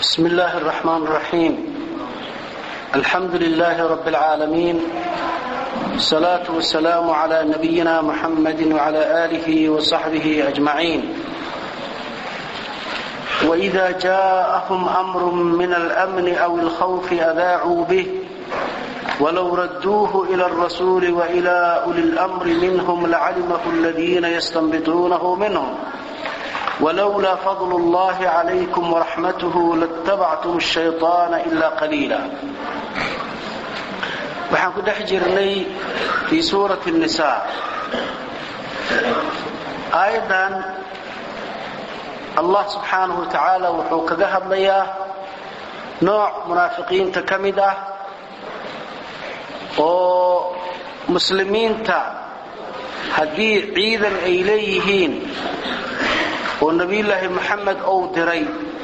بسم الله الرحمن الرحيم الحمد لله رب العالمين الصلاة والسلام على نبينا محمد وعلى آله وصحبه أجمعين وإذا جاءهم أمر من الأمن أو الخوف أذاعوا به ولو ردوه إلى الرسول وإلى أولي الأمر منهم لعلمه الذين يستنبطونه منهم ولولا فضل الله عليكم ورحمته لاتبعتم الشيطان إلا قليلا waxaan ku dhex jirnay fii suurati النisaa aayaddan allah subxaanahu wa tacaala wuxuu kaga hadlayaa nooc munaafiqiinta ka mid ah oo muslimiinta haddii ciidan ay leeyihiin oo nebiyullaahi moxamed ou diray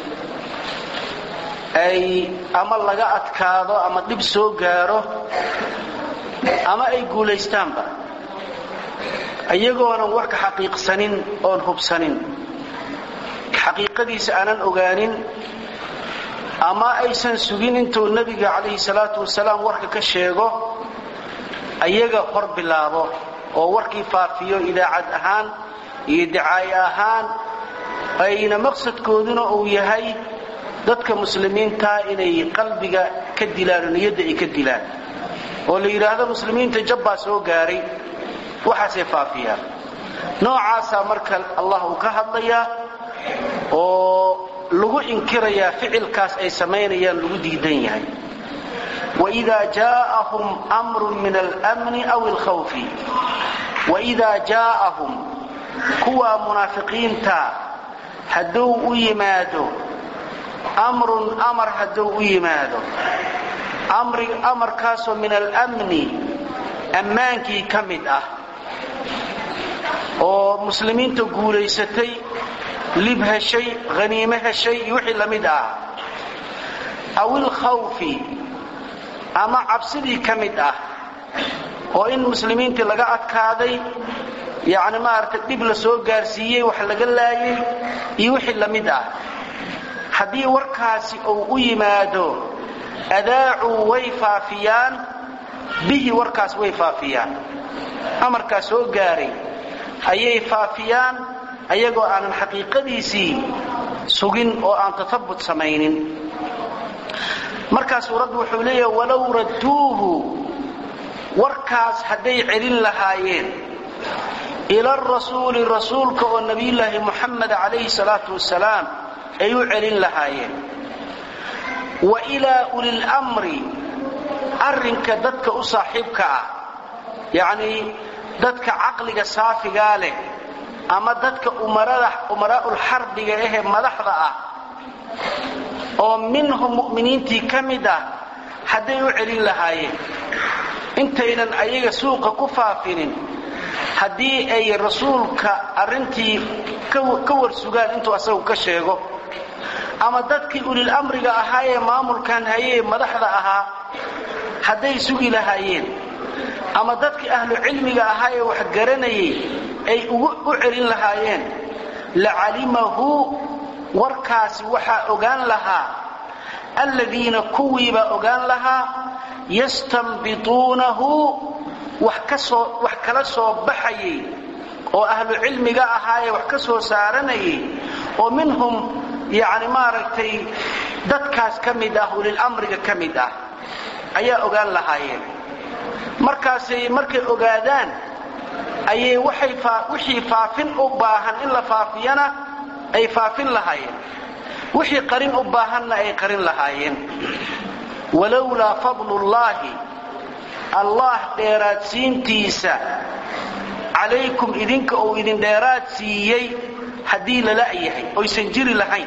ay ama laga adkaado ama dhib soo gaaro ama ay guulaystaanba iyagoonan wax ka xaqiiqsanin oon hubsanin xaqiiqadiisa aanan ogaanin ama aysan sugin intuu nebiga calayhi salaatu wasalaam warka ka sheego ayaga hor bilaabo oo warkii faafiyo idaacad ahaan iyo dacaaye ahaan ayna maqsadkooduna uu yahay dadka muslimiintaa inay qalbiga ka dilaan oo niyadda ay ka dilaan oo la yidhaahdo muslimiinta jabbaa soo gaaray waxaasay faafiyaan noocaasaa marka allah uu ka hadlayaa oo lagu inkirayaa ficilkaas ay samaynayaan lagu diidan yahay waidaa jaa'ahum amrun min almni aw alkhawfi waidaa jaa'ahum kuwaa munaafiqiinta hadduu u yimaado amrun amar hadduu u yimaado amarkaasoo min almni ammaankii ka mid ah oo muslimiinta guulaysatay lib heshay haniime heshay iyo wixii la mid ah aw ilkhawfi ama cabsidii ka mid ah oo in muslimiintii laga adkaaday yacni maaragtay dhib la soo gaarsiiyey wax laga laayay iyo wixii la mid ah haddii warkaasi uu u yimaado adaacuu way faafiyaan bihi warkaas way faafiyaan amarkaas soo gaaray ayay faafiyaan ayagoo aanan xaqiiqadiisii sugin oo aan tatabut samaynin markaa suuraddu wuxuu leeyahay walow radduuhu warkaas hadday celin lahaayeen ila arasuuli rasuulka oo nebiyullaahi muxamed calayhi salaatu wasalaam ay u celin lahaayeen wa ilaa ulilmri arrinka dadka u saaxiibka ah yacnii dadka caqliga saafigaa leh ama dadka umaraa'ulxarbiga ahee madaxda ah oo minhum mu'miniintii ka mid ah hadday u celin lahaayeen intaynan ayaga suuqa ku faafinin haddii ay rasuulka arrintii ka warsugaan intuu asagu ka sheego ama dadkii ulil amriga ahaa ee maamulkan hayee madaxda ahaa hadday sugi lahaayeen ama dadkii ahlu cilmiga ahaa ee wax garanayay ay u celin lahaayeen lacalimahu warkaasi waxaa ogaan lahaa alladiina kuwiibaa ogaan lahaa yastanbituunahu wax kala soo baxayay oo ahlu cilmiga ahaayee wax ka soo saaranayay oo minhum yani maaragtay dadkaas ka mid ah ulilamriga ka mid ah ayaa ogaan lahaayeen markaasay markay ogaadaan ayay wixii faafin u baahan in la faafiyana ay faafin lahaayeen wixii qarin u baahanna ay qarin lahaayeen walowlaa fadlullaahi allah dheeraadsiintiisa calaykum idinka uu idin dheeraad siiyey haddii lala yahay oysan jiri lahayn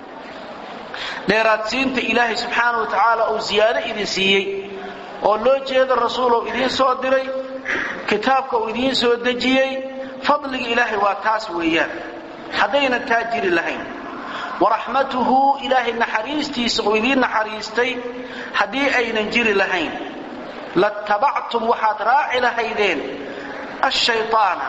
dheeraadsiinta ilaahay subxaana wa tacaala uu ziyaado idin siiyey oo loo jeeda rasuulou idiin soo diray kitaabka uu idiin soo dejiyey fadliga ilaahay waa taas weeyaan haddaynan taa jiri lahayn waraxmatuhu ilaahay naxariistiisa uu idiin naxariistay haddii aynan jiri lahayn latabactum waxaad raaci lahaydeen ashayaana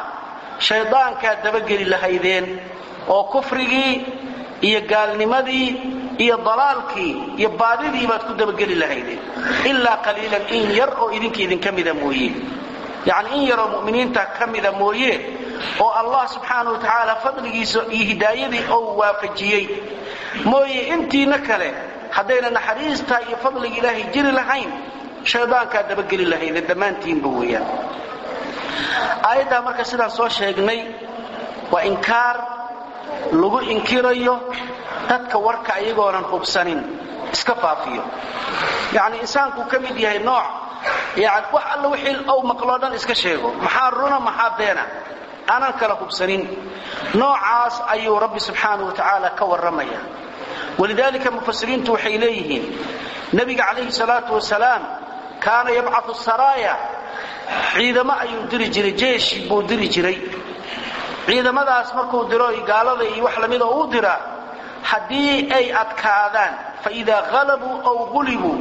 shaydaankaad dabageli lahaydeen oo kufrigii iyo gaalnimadii iyo dalaalkii iyo baadidii baad ku dabageli lahaydeen ilaa qaliilan in yar oo idinka idinka mida mooye yacni in yaroo mu'miniinta ka mida mooye oo allah subxaanau wa tacaala fadligiisa iyo hidaayadii ou waafajiyey mooye intiina kale haddayna naxariistaa iyo fadliga ilaahay jiri lahayn shaydaankaa dabageli lahaydeen dhammaantiinba weeyaan aayaddaa marka sidaan soo sheegnay waa inkaar lagu inkirayo dadka warka ayagoonan hubsanin iska faafiyo yacni insaankuu ka mid yahay nooc yani wax alla wixii ou maqloo dhan iska sheego maxaa runa maxaa beena aanan kala hubsanin noocaas ayuu rabbi subxaanau wa tacaala ka warramaya walidaalika mufasiriintu waxay leeyihiin nebiga calayhi salaatu wasalaam kaana yabcatu saraaya ciidamo ayuu diri jiray jeeshi buu diri jiray ciidamadaas markuu diro gaalada iyo wax lamida uu diraa haddii ay adkaadaan faidaa halabuu aw gulibuu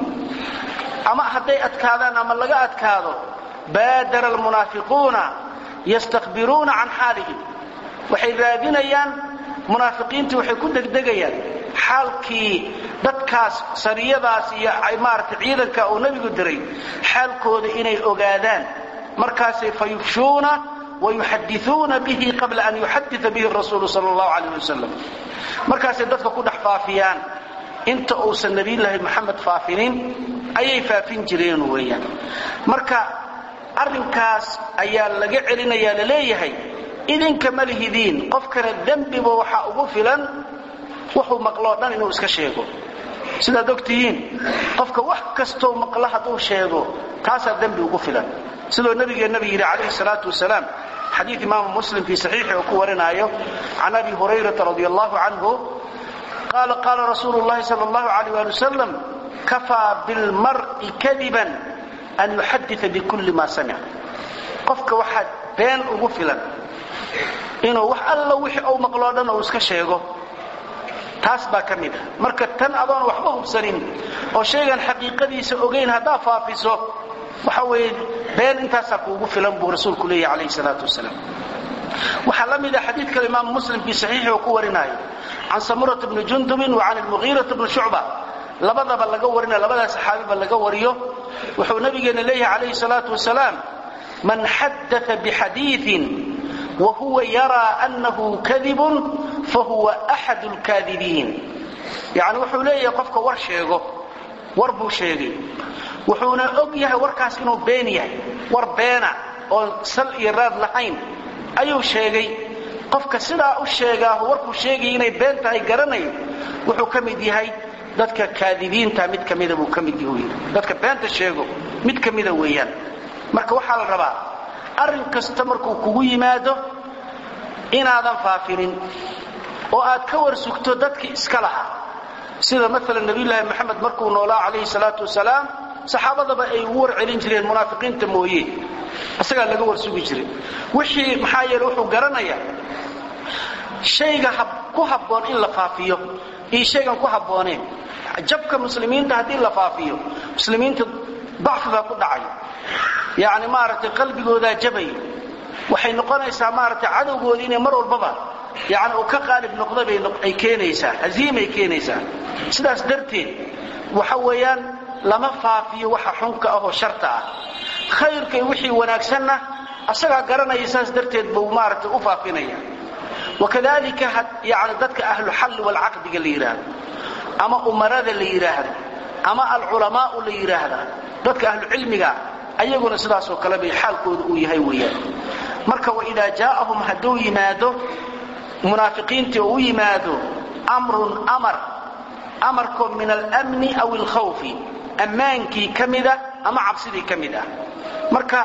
ama hadday adkaadaan ama laga adkaado baadara almunaafiquuna yastakbiruuna can xaalihim waxay raadinayaan munaafiqiintii waxay ku degdegayaan xaalkii dadkaas sariyadaas iyo maarata ciidanka uu nebigu diray xaalkooda inay ogaadaan markaasay fa yufshuuna wayuxadiuuna bihi qabla an yuxadia bihi rasuulu sal allahu alayh wasalam markaasay dadka ku dhex faafiyaan inta uusan nebiyulaahi moxamed faafinin ayay faafin jireen weeyaan marka arrinkaas ayaa laga celinayaa la leeyahay idinka ma lihidiin qofkana dembiba waxaa ugu filan wuxuu maqloo dhan inuu iska sheego sidaad ogtihiin qofka wax kastou maqlo hadduu sheego taasaa dembi ugu filan sidoo nabigeennabi yidhi calayhi salaatu wasalaam xadiid imaamu muslim fii saxiixi oo ku warinaayo can abi hurayrata radi allahu canhu qaala qaala rasuulu llahi sal allahu alayh ali wasalam kafaa bilmar'i kadiban an yuxadita bikulli maa samic qofka waxaa been ugu filan inuu wax alla wixii uu maqloo dhan uu iska sheego taas baa ka mid ah marka tan adoon waxba hubsanin oo shaygan xaqiiqadiisa ogayn haddaa faafiso waxa weeye been intaasaa kuugu filan buu rasuulku leeyahy calayhi salaatu wasalaam waxaa la mid ah xadiid kale imaamu muslim fii saxiixi oo ku warinaayo can samurata bni jundubin wa can almugiirata bni shucba labadaba laga warina labadaa saxaabiba laga wariyo wuxuu nabigeena leeyahay calayhi salaatu wasalaam man xadaa bixadiiin wa huwa yaraa annahu kadibun fahuwa axad lkaadibiin yani wuxuu leeyahay qofka war sheego war buu sheegay wuxuuna og yahay warkaas inuu been yahay war beena oon sal iyo raad lahayn ayuu sheegay qofka sidaa u sheegaahu warkuu sheegaya inay been tahay garanayo wuxuu ka mid yahay dadka kaadibiinta mid ka mida buu ka mid yahu dadka beenta sheego mid ka mida weeyaan marka waxaa la rabaa arrin kasta markuu kugu yimaado inaadan faafinin oo aad ka war sugto dadkii iska lahaa sida maalan nabiyulaahi moxamed markuu noolaa calayhi salaatu wasalaam saxaabadaba ay ugu war celin jireen munaafiqiinta mooye isagaa laga war sugi jiray wixii maxaa yeele wuxuu garanayaa shayga ku habboon in la faafiyo iyo shaygan ku habbooneen jabka muslimiinta haddii la faafiyo muslimiinta dacfi baa ku dhacay yacni maaragtay qalbigoodaa jabaya waxay noqonaysaa maaragtay cadowgoodii inay mar walbaba yani uu ka qaalib noqda bay keenaysaa haziimay keenaysaa sidaas darteed waxa weeyaan lama faafiyo waxa xunka ah oo sharta ah khayrka iyo wixii wanaagsanna asagaa garanaya saas darteed buu maaragtay u faafinaya wakadalika yani dadka ahlu xalli walcaqdiga la yidhaahdo ama umarada la yidhaahdo ama alculamaau la yidhaahda dadka ahlucilmiga ayaguna sidaasoo kale bay xaalkooda uu yahay weeyaan marka waidaa jaa'ahum hadduu yimaado munaafiqiintii oo u yimaado amrun amar amarkoo min almni aw alkhawfi ammaankii ka mida ama cabsidii ka mid ah marka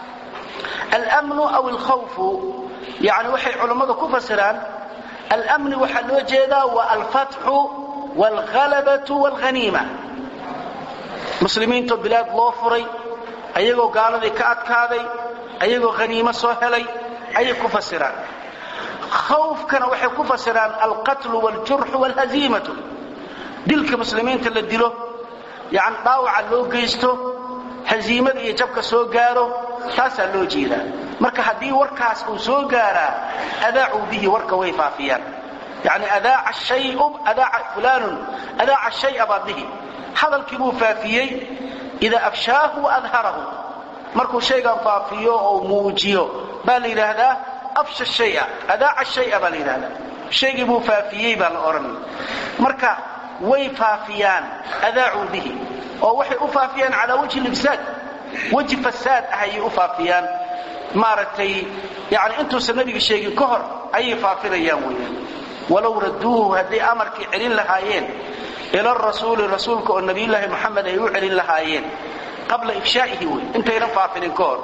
almnu aw alkhawfu yani waxay culammadu ku fasiraan almni waxaa loo jeedaa wa alfatxu waalhalabatu waalhaniima muslimiintoo bilaad loo furay ayagoo gaaladii ka adkaaday ayagoo haniimo soo helay ayay ku fasiraan khawfkana waxay ku fasiraan alqatlu waljurxu waalhaziimatu dilka muslimiinta la dilo yani dhaawaca loo geysto haziimada iyo jabka soo gaaro taasaa loo jeedaa marka haddii warkaas uu soo gaaraa adaacuu bihi warka way faafiyaan yani adaaca shayu adaaca fulaanun adaaca shaya baad dhihi hadalkii buu faafiyey idaa afshaahu adharahu markuu shaygan faafiyo oo muujiyo baa la yidhaahdaa afsha shaya adaaca shaya baa la yidhahdaa shaygii buu faafiyey baa la odhanaya marka way faafiyaan adaacuu bihi oo waxay u faafiyaan calaa wajhi libsaad weji fasaad ah ayay u faafiyaan maaragtay yani intuusan nabiga sheegin ka hor ayay faafinayaan weeyaan walow radduuhu hadday amarkii celin lahaayeen ila rasuuli rasuulka oo nabiyullaahi moxamed ay u celin lahaayeen qabla ifshaa'ihi wey intaynan faafinin ka hor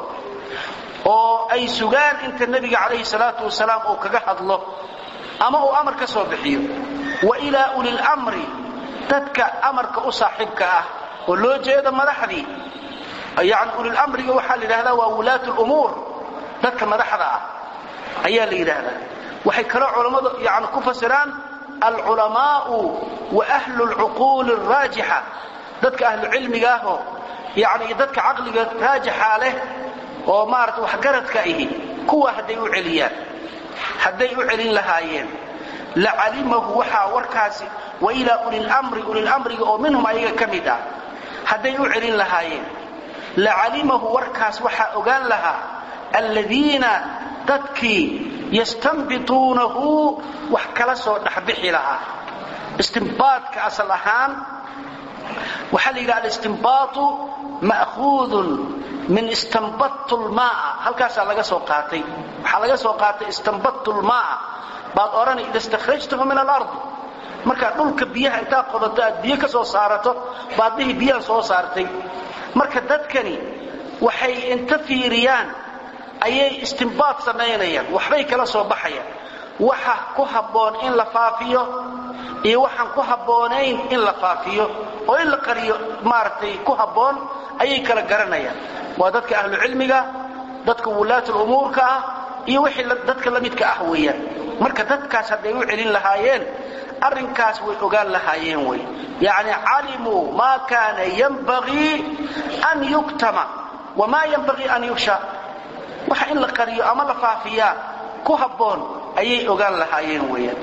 oo ay sugaan inta nebiga calayhi salaatu wasalaam uu kaga hadlo ama uu amar ka soo bixiyo wa ilaa ulilamri dadka amarka u saaxiibka ah oo loo jeedo madaxdii yani ulilamriga waxaa la yidhahdaa waa wulaatu lumuur dadka madaxda ah ayaa la yidhaahdaa waxay kaloo culammadu yani ku fasiraan alculamaau wa ahlu lcuquuli araajixa dadka ahlucilmiga ahoo yani dadka caqliga raajixa leh oo maarata waxgaradka ihi kuwa hadday u celiyaan hadday u celin lahaayeen lacalimahu waxaa warkaasi wa ilaa ulilamri ulilamriga oo minhum ayaga ka mid ah hadday u celin lahaayeen lacalimahu warkaas waxaa ogaan lahaa alladiina dadkii yastanbituunahu wax kala soo dhexbixi lahaa istimbaadka asal ahaan waxaa la yidhaha alistimbaatu ma'huudun min istanbadtu lmaaa halkaasaa laga soo qaatay waxaa laga soo qaatay istanbadtu lmaaa baad odhanay ida istakhrajtahu min alard markaad dhulka biyaha intaad qodato aad biyo ka soo saarato baad dhihi biyaha soo saartay marka dadkani waxay inta fiiriyaan ayay istimbaad samaynayaan waxbay kala soo baxayaan waxa ku habboon in la faafiyo iyo waxaan ku habboonayn in la faafiyo oo in la qariyo maaragtay ku habboon ayay kala garanayaan waa dadka ahlu cilmiga dadka wulaatu umuurka ah iyo wixii dadka la midka ah weeyaan marka dadkaas hadday u celin lahaayeen arrinkaas way ogaan lahaayeen wey yacni calimuu maa kaana yanbagii an yuktama wamaa yanbagii an yufsha waxa in la qariyo ama la faafiyaa ku habboon ayay ogaan lahaayeen weeyaan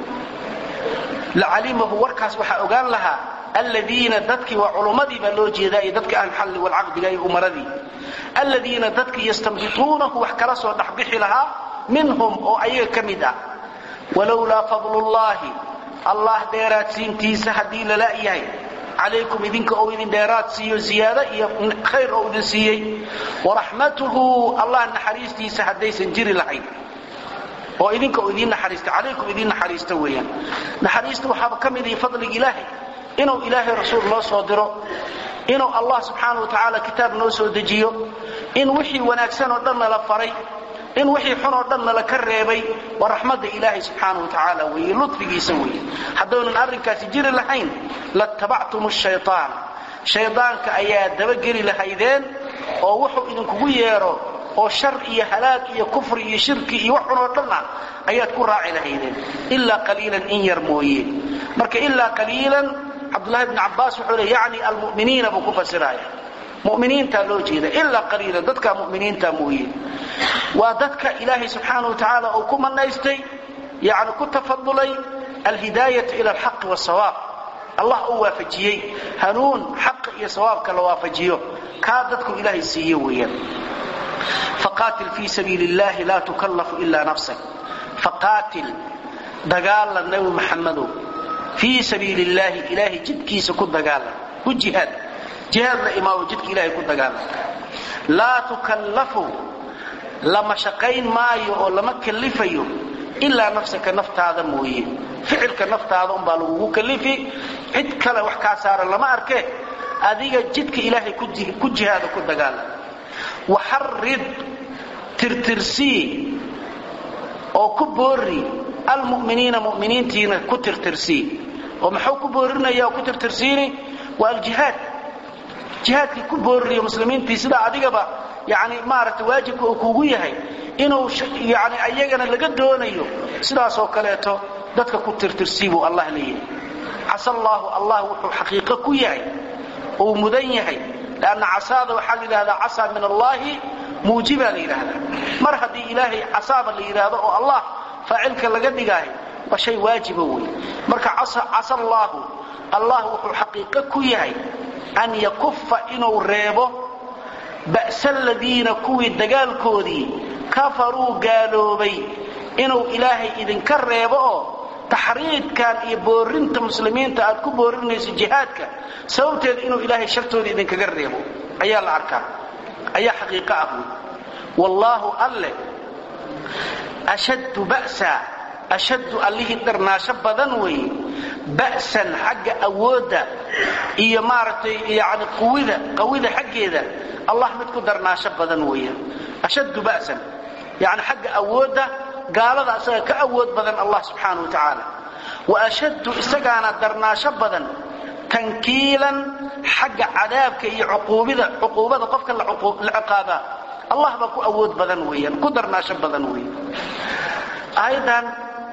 lacalimahu warkaas waxaa ogaan lahaa aladiina dadkii waa culummadii baa loo jeedaa iyo dadka ahlxalli walcaqdiga iyo umaradii aladiina dadkii yastanbituunahu wax kala soo dhexbixi lahaa minhum oo ayaga ka mid ah walowlaa fadlullaahi allah dheeraadsiintiisa haddii lala yahay calaykum idinka ou idin dheeraad siiyo ziyaado iyo khayr ou idin siiyey waraxmatuhu allah naxariistiisa haddaysan jiri lahayn oo idinka uu idiin naxariista calaykum idiin naxariista weeyaan naxariista waxaaba ka mid ihi fadliga ilaahay inuu ilaahay rasuul noo soo diro inuu allah subxaana wa tacaala kitaab noo soo dejiyo in wixii wanaagsan oo dhan nala faray in wixii xun oo dhan nala ka reebay waa raxmadda ilaahay subxaana wa tacaala weeye ludfigiisa weeye haddaynan arrinkaasi jiri lahayn latabactum shayaan shaydaanka ayaa dabageli lahaydeen oo wuxuu idinkugu yeedho oo shar iyo halaag iyo kufri iyo shirki iyo wax xun oo dhan ah ayaad ku raaci lahaydeen ilaa qaliilan in yar mooye marka ilaa qaliilan cabdullahi bni cabbaas wuxuu le yacni almu'miniina buu ku fasiraya muminiintaa loo jeeda ilaa qaliilan dadka muminiinta mooye waa dadka ilaahay subxaana wa tacaala uu ku manaystay yani ku tafadulay alhidaayata ila alxaqi wasawaab allah uu waafajiyey hanuun xaqa iyo sawaabka la waafajiyo kaa dadku ilaahay siiye weeyaan faqaatil fii sabiili illahi laa tukallafu ilaa nafsak faqaatil dagaalan nabi maxamedow fii sabiili illaahi ilaahay jidkiisa ku dagaalan ku jihaad jihaad la imaawo jidka ilaahay ku dagaalan laa tukallafu lama shaqayn maayo oo lama kallifayo ilaa nafsaka naftaada mooye ficilka naftaada umbaa lagugu kallifi cid kale wax kaa saaran lama arke adiga jidka ilaahay ku jihaada ku dagaalan waxarid tirtirsii oo ku boori almuminiina muminiintiina ku tirtirsii oo maxuu ku boorinaya oo ku tirtirsiini waa aljihaad jihaadkii ku boorinayo muslimiintii sidaa adigaba yani maaragtay waajibka uu kuugu yahay inuu yani ayagana laga doonayo sidaasoo kaleeto dadka ku tirtirsii buu allah leeyahay casa allaahu allah wuxuu xaqiiqo ku yahay uu mudan yahay lanna casaada waxaa la yidhahdaa casaa min allaahi muujibaa la yidhaahdaa mar haddii ilaahay casaaba la yidhaahdo oo allah faacilka laga dhigaayo waa shay waajiba wey marka casa allaahu allah wuxuu xaqiiqo ku yahay an yakufa inuu reebo ba'sa aladiina kuwii dagaalkoodii kafaruu gaaloobay inuu ilaahay idinka reebo oo taxriidkan iyo boorinta muslimiinta aad ku boorinayso jihaadka sababteeda inuu ilaahay shartooda idinkaga reebo ayaa la arkaa ayaa xaqiiqo ah wey wallaahu alle ashaddu ba'sa ashaddu allihii dharnaasho badan weeye ba'san xagga awoodda iyo maaragtay yani quwida qawida xaggeeda allah mid ku darnaasho badan weeyaan ashaddu ba'san yani xagga awoodda gaalada asaga ka awood badan allah subxaana wa tacaala wa ashaddu isagaana darnaasho badan tankiilan xagga cadaabka iyo cuquubida cuquubada qofka la ciqaabaa allah baa ku awood badan weeyaan ku darnaasho badan weeye aayadan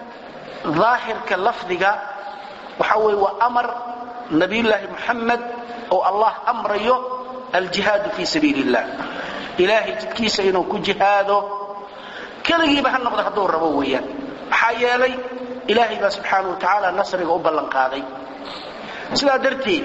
daahirka lafdiga waxa weeye waa amar nabiyullaahi muxamed oo allah amrayo aljihaadu fii sabiili illah ilaahay jidkiisa inuu ku jihaado keligiiba ha noqdo hadduu rabo weeyaan maxaa yeelay ilaahay baa subxaana wa tacaala nasriga u ballanqaaday sidaa darteed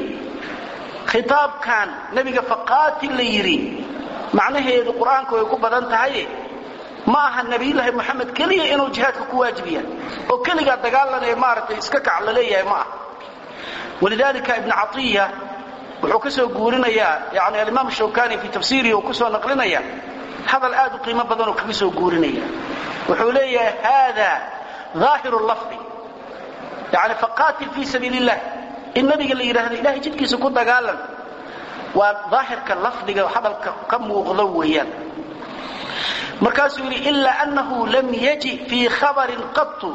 khitaabkan nebiga faqaatil la yidhi macnaheedu qur-aanka way ku badan tahaye ma aha nabiyullaahi moxamed keliya inuu jihaadka ku waajibiya oo keligaa dagaalanee maaragtay iska kac la leeyahay ma aha walidalika ibn caiya wuxuu ka soo guurinayaa yani alimaam shawkani fii tafsiirihi uu kusoo naqlinaya hadal aad u qiimo badanoo kaga soo guurinaya wuxuu leeyahay hada aahiru lafdi yani faqaatil fii sabiil illah in nabiga la yidhaahdo ilahay jidkiisa ku dagaalan waa daahirka lafdiga hadalka ka muuqdo weeyaan markaasuu yidhi ila anahu lam yaji fii khabarin qatu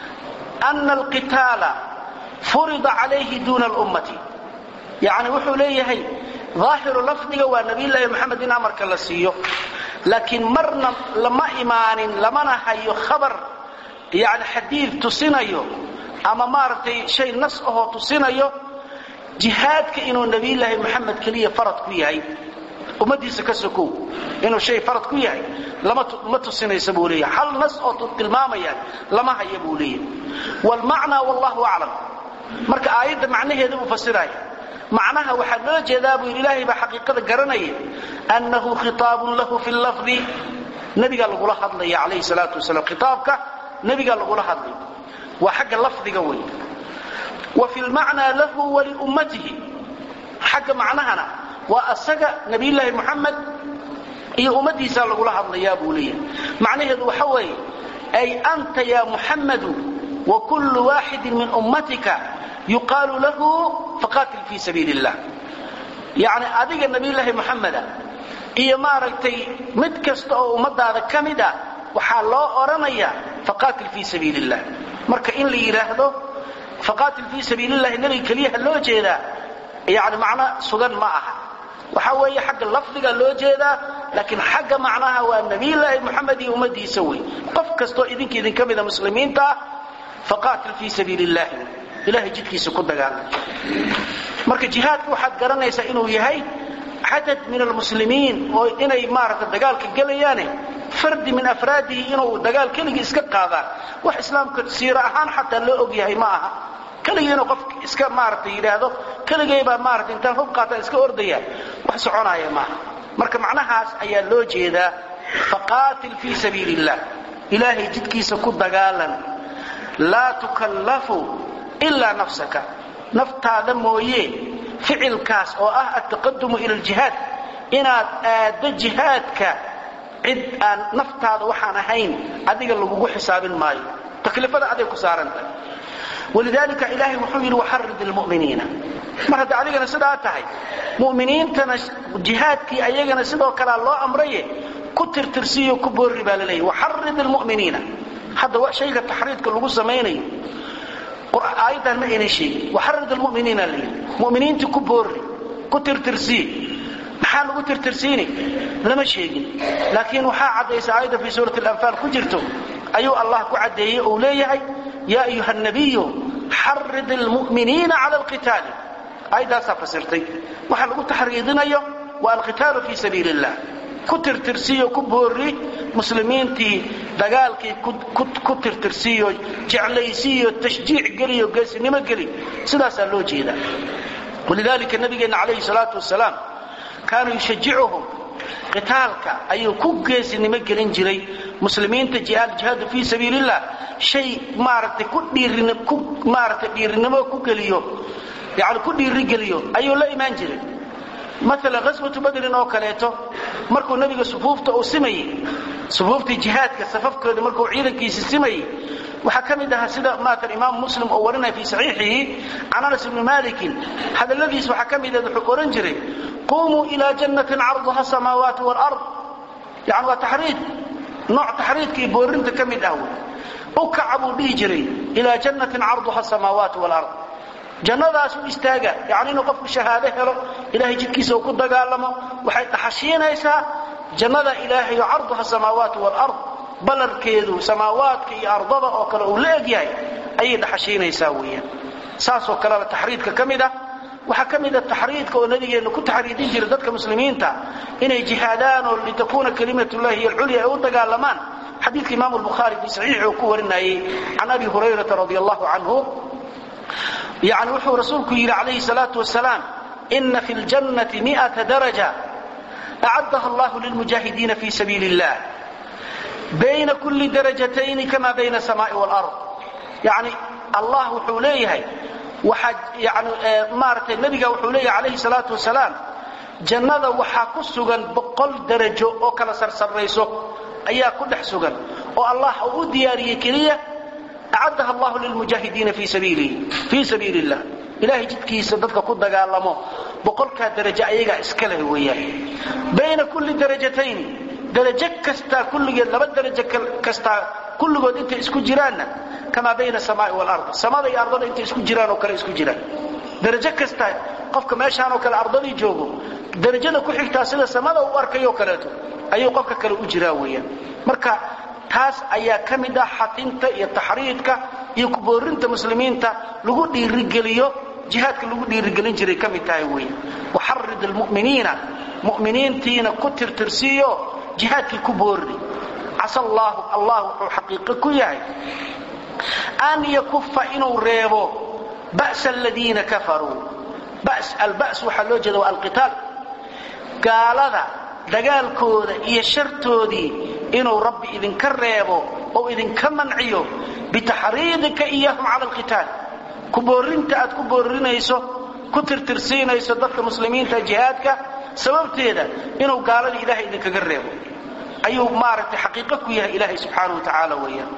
ana alqitaala furida calayhi duuna lummati yani wuxuu leeyahay aahiru lafdiga waa nabiyllaahi moxamed in amarka la siiyo laakiin marna lama imaanin lamana hayo khabar yani xadiid tusinayo ama maaragtay shay nas ahoo tusinayo jihaadka inuu nabiyllaahi moxamed keliya farad ku yahay ummadiisa ka sokow inuu shay farad ku yahay ma tusinaysa buu leeyahay hal nas oo tilmaamaya lama haya buu leeyahay wlmacnaa wallahu aclam marka aayadda macnaheeda uu fasiraya macnaha waxaa loo jeedaa buu yidhi ilaahay baa xaqiiqada garanaya annahu khitaabun lahu fi lafdi nebigaa lagula hadlaya calayhi salaatu wasalaam khitaabka nebigaa lagula hadlay waa xagga lafdiga wey wa fi lmacnaa lahu waliummatihi xagga macnahana waa asaga nabiyullaahi moxamed iyo ummadiisaa lagula hadlayaa buu leeyahay macnaheedu waxa weeye ay anta ya muxammadu wa kullu waaxidin min ummatika yuqaalu lahu faqaatil fii sabiili illah yacni adiga nabiyullaahi moxameda iyo maaragtay mid kasta oo ummadaada ka mid ah waxaa loo odhanayaa faqaatil fii sabiili illah marka in la yidhaahdo faqaatil fii sabiili illahi nebiga keliyaha loo jeedaa yani macno sugan ma aha waxa weeye xagga lafdiga loo jeedaa laakiin xagga macnaha waa nabiyullaahi moxamed iyo ummadiisa wey qof kastoo idinka idinka mida muslimiinta ah faqaatil fii sabiili illahi ilahay jidkiisa ku dagaala marka jihaadka waxaad garanaysaa inuu yahay cadad min almuslimiin oo inay maaragta dagaalka gelayaane fardi min afraadihi inuu dagaal keligii iska qaadaan wax islaamka siiro ahaan xataa loo og yahay ma aha keligii inuu qof iska maaragta yidhaahdo keligaybaa maarata intaan hub qaataan iska ordaya wax soconaya maaha marka macnahaas ayaa loo jeedaa faqaatil fii sabiili illah ilaahay jidkiisa ku dagaalan laa tukallafu ilaa nafsaka naftaada mooye ficilkaas oo ah altaqadumu ila aljihaad inaad aaddo jihaadka cid aan naftaada waxaan ahayn adiga lagugu xisaabin maayo taklifada aday ku saarantah walidaalika ilaahay wuxuu yidhi waxarid ilmu'miniina mar hadda adigana sidaa tahay mu'miniintana jihaadkii ayagana sidoo kalea loo amraye ku tirtirsiyo ku boorri baa la leeyahy waxarid ilmu'miniina hadda shayga taxriidka lagu samaynayo aayaddan ma aynan sheegin waxarid almuminiina la yidhi muminiintii ku boorri ku tirtirsii maxaa lagu tirtirsiini lama sheegin laakiin waxaa caddaysa aayadda fii suurati alanfaal ku jirto ayuu allah ku caddeeyey uu leeyahay yaa ayuha nabiyu xarid almu'miniina cala alqitaali aayaddaasaa fasirtay waxa lagu taxriidinayo waa alqitaalu fii sabiili illah ku tirtirsiiyo ku boorri muslimiintii dagaalkii ku tirtirsiiyo jeclaysiiyo tashjiic geliyo geesinimo geli sidaasaa loo jeedaa walidaalika nabigeenna calayhi salaatu wasalaam kaanuu yushajicuhum qitaalka ayuu ku geesinimo gelin jiray muslimiinta jihaadu fii sabiilillah shay maaragtay ku dhiirin ku maaragtay dhiirinimo ku geliyo yani ku dhiirigeliyo ayuu la imaan jiray maala ghaswatu badrin oo kaleeto markuu nebiga sufuufta uu simayey sufuuftii jihaadka safafkooda markuu ciidankiisi simayey waxaa ka mid ahaa sida maatan imaam muslim oo warinaya fii saxiixihi can anas ibni malikin hadalladiis waxaa ka mid ah wuxuu ohan jiray qumuu ilaa jannatin carduha samaawaati waalard yani waa taxriid nooc taxriidka iyo boorinta ka mid ah wey u kaca buu dhihi jiray ilaa jannatin carduha samaawaati waalard jannadaas u istaaga yani inuu qofku shahaado helo ilahay jidkiisa uu ku dagaalamo waxay dhaxashiinaysaa jannada ilaahay oo carduha samaawaati waalard ballarkeedu samaawaadka iyo ardada oo kale uu la egyahay ayay dhaxashiinaysaa weeyaan saasoo kalena taxriidka ka mid ah waxaa ka mida taxriidka oo nabigeenna ku taxriidin jira dadka muslimiinta inay jihaadaan oo litakuuna kalimatullahi hiy alculya ay u dagaalamaan xadiidka imaamu lbukhaari fii saxiixi uu ku warinayey can abi hurayrata radi allahu canhu yani wuxuu rasuulku yidhi calayhi salaatu wasalaam ina fi ljannati miata daraja acaddaha allahu lilmujaahidiina fi sabiili illah bayna kulli darajatayni kama bayna asamaai waalard yani allah wuxuu leeyahay waxaa yani maaratay nebiga wuxuu leeyahay calayhi salaatu wasalaam jannada waxaa ku sugan boqol darajo oo kala sarsarrayso ayaa ku dhex sugan oo allah uu u diyaariyey keliya acaddaha allahu lilmujaahidiina fii sabiili illah ilahay jidkiisa dadka ku dagaalamo boqolkaa darajo ayagaa iska leh weeyaan bayna kulli darajatayni darajo kastaa kulligeed laba darajo kastaa kulligood intay isku jiraanna kamaa bayna asamaai waalard samada iyo ardada intay isku jiraan oo kale isku jiraan darajo kasta qofka meeshaan oo kale ardadii joogo darajada ku xigtaa sida samada u arkayoo kaleeto ayuu qofka kale u jiraa weeyaan marka taas ayaa ka mid ah xatinta iyo taxriidka iyo kuboorinta muslimiinta lagu dhiirigeliyo jihaadka lagu dhiirigelin jiray ka mid tahay weeye waxarid almu'miniina mu'miniintiina ku tirtirsiiyo jihaadkii ku boorri casa allaahu allah wuxuu xaqiiqo ku yahay an yakufa inuu reebo ba'sa aladiina kafaruu albas waxaa loo jeeda waa alqitaal gaalada dagaalkooda iyo shartoodii inuu rabbi idinka reebo oo idinka manciyo bitaxriidika iyahum cala alqitaal ku boorinta aad ku boorinayso ku tirtirsiinayso dadka muslimiinta jihaadka sababteeda inuu gaalada ilahay idinkaga reebo ayuu maaragtay xaqiiqo ku yahay ilaahay subxaana wa tacaala weeyaan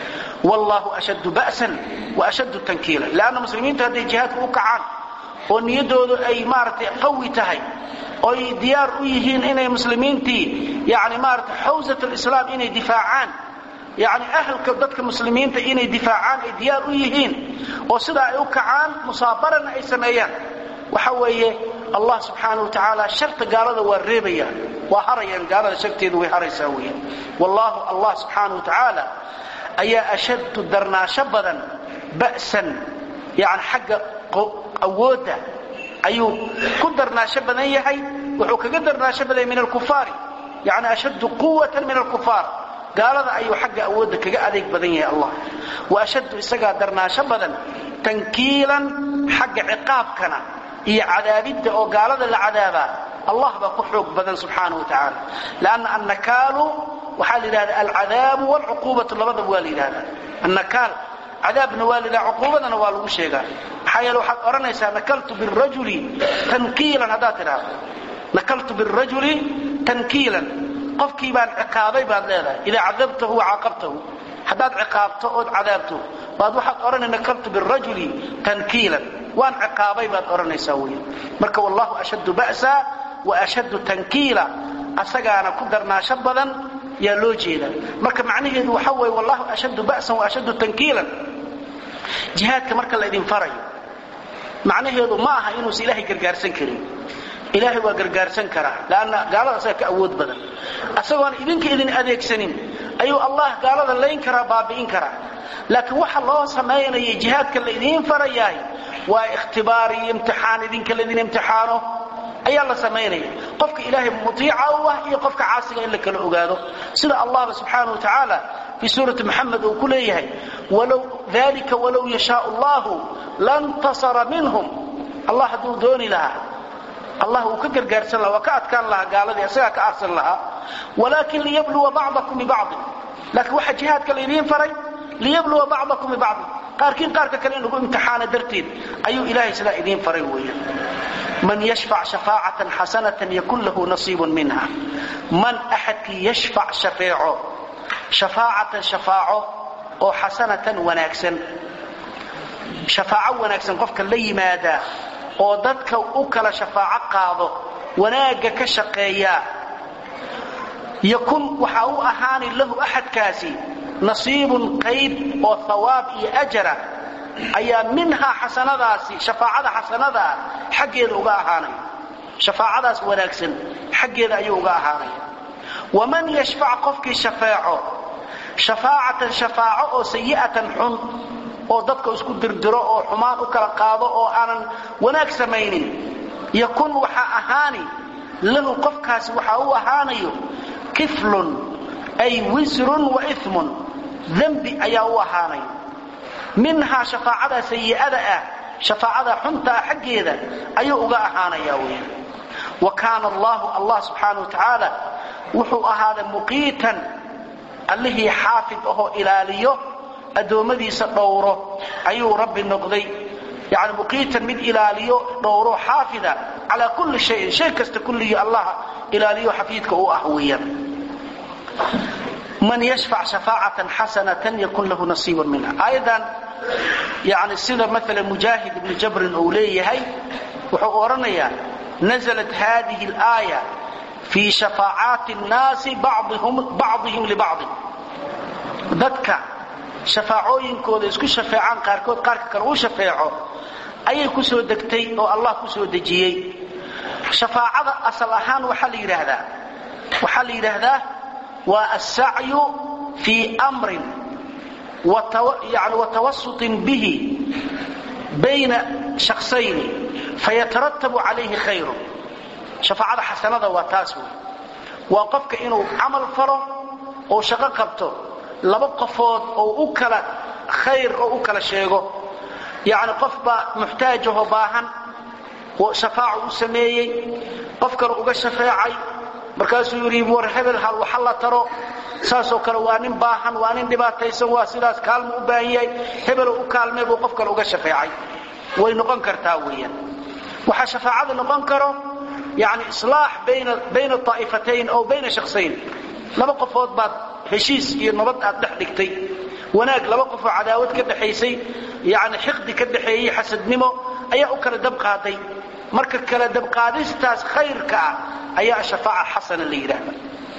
wallahu ashaddu ba'san wa ashaddu tankiila leanna muslimiinta hadday jihaadka u kacaan oo niyaddoodu ay maaragtay qawi tahay oy diyaar u yihiin inay muslimiintii yani maarata xawsat alislaam inay difaacaan yani ahalka dadka muslimiinta inay difaacaan ay diyaar u yihiin oo sidaa ay u kacaan musaabarana ay sameeyaan waxa weeye allah subxaana wa tacaala sharta gaalada waa reebayaan waa harayaan gaalada sharteedu way haraysaa weeyaan wallahu allah subxaana wa tacaala ayaa ashaddu darnaasho badan ba'san yani xagga awoodda ayuu ku darnaasho badan yahay wuxuu kaga darnaasho badan yahay min alkufaari yani ashaddu quwatan min alkufaar gaalada ayuu xagga awoodda kaga adeeg badan yahay allah wa ashaddu isagaa darnaasho badan tankiilan xagga ciqaabkana iyo cadaabidda oo gaalada la cadaabaa allah baa ku xoog badan subxaana wa tacaala lanna annakaalu waxaa la yidhahda alcadaabu waalcuquubatu labadaba waa la yidhahda annakaal cadaabna waa la yidhaha cuquubadana waa lagu sheegaa maxaa yeele waxaad odhanaysaa nakaltu birajuli tankiilan haddaad tidhaahdo nakaltu birajuli tankiilan qofkii baan ciqaabay baad leedahay idaa cadabtahu wacaqabtahu haddaad ciqaabto ood cadaabto baad waxaad odhanay nakaltu birajuli tankiilan waan ciqaabay baad odhanaysaa weya marka wallahu ashaddu ba'sa wa ashaddu tankiila asagaana ku darnaasho badan yaa loo jeeda marka macnaheedu waxa weeye wallahu ashaddu ba'san wa ashaddu tankiilan jihaadka marka la idin farayo macnaheedu ma aha inuusan ilaahay gargaarsan karin ilaahay waa gargaarsan karaa lanna gaalada asaga ka awood badan asagoon idinka idin adeegsanin ayuu allah gaalada layn karaa baabi'in karaa laakiin waxa loo samaynaya jihaadka la idiin farayahay waa ikhtibaar iyo imtixaan idinka laydin imtixaano ayaa la samaynaya qofka ilaahay mutiica u ah iyo qofka caasiga in la kala ogaado sida allahba subxaana wa tacaala fii suurati muxamed uu ku leeyahay dalika walow yashaau allahu lantasara minhum allah hadduu dooni lahaa allah uu ka gargaarsan laha waa ka adkaan lahaa gaaladii isagaa ka aarsan lahaa walaakin liyabluwa bacdakum bibacdin laakiin waxaa jihaadka laydiin faray liyabluwa bacdakum bibacdin qaarkiin qaarka kale in lagu imtixaana darteed ayuu ilaahay sidaa idiin faray weeyaan man yashfac shafaacatan xasanatan yakun lahu nasiibun minha man axadkii yashfac shafeeco shafaacatan shafaaco oo xasanatan wanaagsan shafaaco wanaagsan qofka la yimaadaa oo dadka u kala shafaaco qaado wanaagga ka shaqeeyaa yakun waxaa u ahaani lahu axadkaasi nasiibun qayb oo hawaab iyo ajara ayaa minhaa xasanadaasi shafaacada xasanadaa xaggeeda uga ahaanaya shafaacadaas wanaagsan xaggeeda ayuu uga ahaanaya waman yashfac qofkii shafeeco shafaacatan shafaaco oo sayi'atan xun oo dadka isku dirdiro oo xumaan u kala qaado oo aanan wanaag samaynin yakun waxaa ahaani lahu qofkaasi waxaa u ahaanayo kiflun ay wisrun wa imun dembi ayaa u ahaanayo minhaa shafaacada sayi'ada ah shafaacada xunta ah xaggeeda ayuu uga ahaanaya weya wa kaana allahu allah subxaana wa tacaala wuxuu ahaaday muqiitan allihii xaafid ahoo ilaaliyo addoommadiisa dhowro ayuu rabbi noqday yani muqiitan mid ilaaliyo dhowro xaafida calaa kulli shayin shay kasta kulligii allah ilaaliyo xafiidka u ah weeyaan man yashfac shafaacatan xasanatan yakun lahu nasiibun minha aayadan yani sida maala mujaahid ibni jabrin uu leeyahay wuxuu odhanayaa naزlat hadihi اlaaya fii shafaacaati الnaasi bacضihim libacضin dadka shafaacooyinkooda isku shafeecaan qaarkood qaarka kale uu shafeeco ayay ku soo degtay oo allah ku soo dejiyey shafaacada asal ahaan waxaa la yidhaahdaa waxaa la yidhaahdaa waa alsacyu fii mrin yani watawasuطin bihi bayna shaksayni fayataratabu calayhi khayru shafaacada xasanada waa taas wey waa qofka inuu camal falo oo shaqo qabto laba qofood oo u kala khayr oo u kala sheego yacni qof baa muxtaajahoo baahan oo shafaaco u sameeyey qof kale uga shafeecay markaasuu yidhi war hebel hal waxa la taro saasoo kale waa nin baahan waa nin dhibaataysan waa sidaas kaalmo u baahan yahay hebelo u kaalmee buu qof kale uga shafeecay way noqon kartaa weeyaan waxaa shafaacada noqon karo yani islaax bayna aa'ifatayn ow bayna shaksayn laba qofood baad heshiis iyo nabad aad dhex dhigtay wanaag laba qofoo cadaawad ka dhexaysay yani xiqdi ka dhexeeyey xasadnimo ayaa u kala dabqaaday marka kala dabqaadistaas khayrka ah ayaa shafaaca xasana la yidhaahda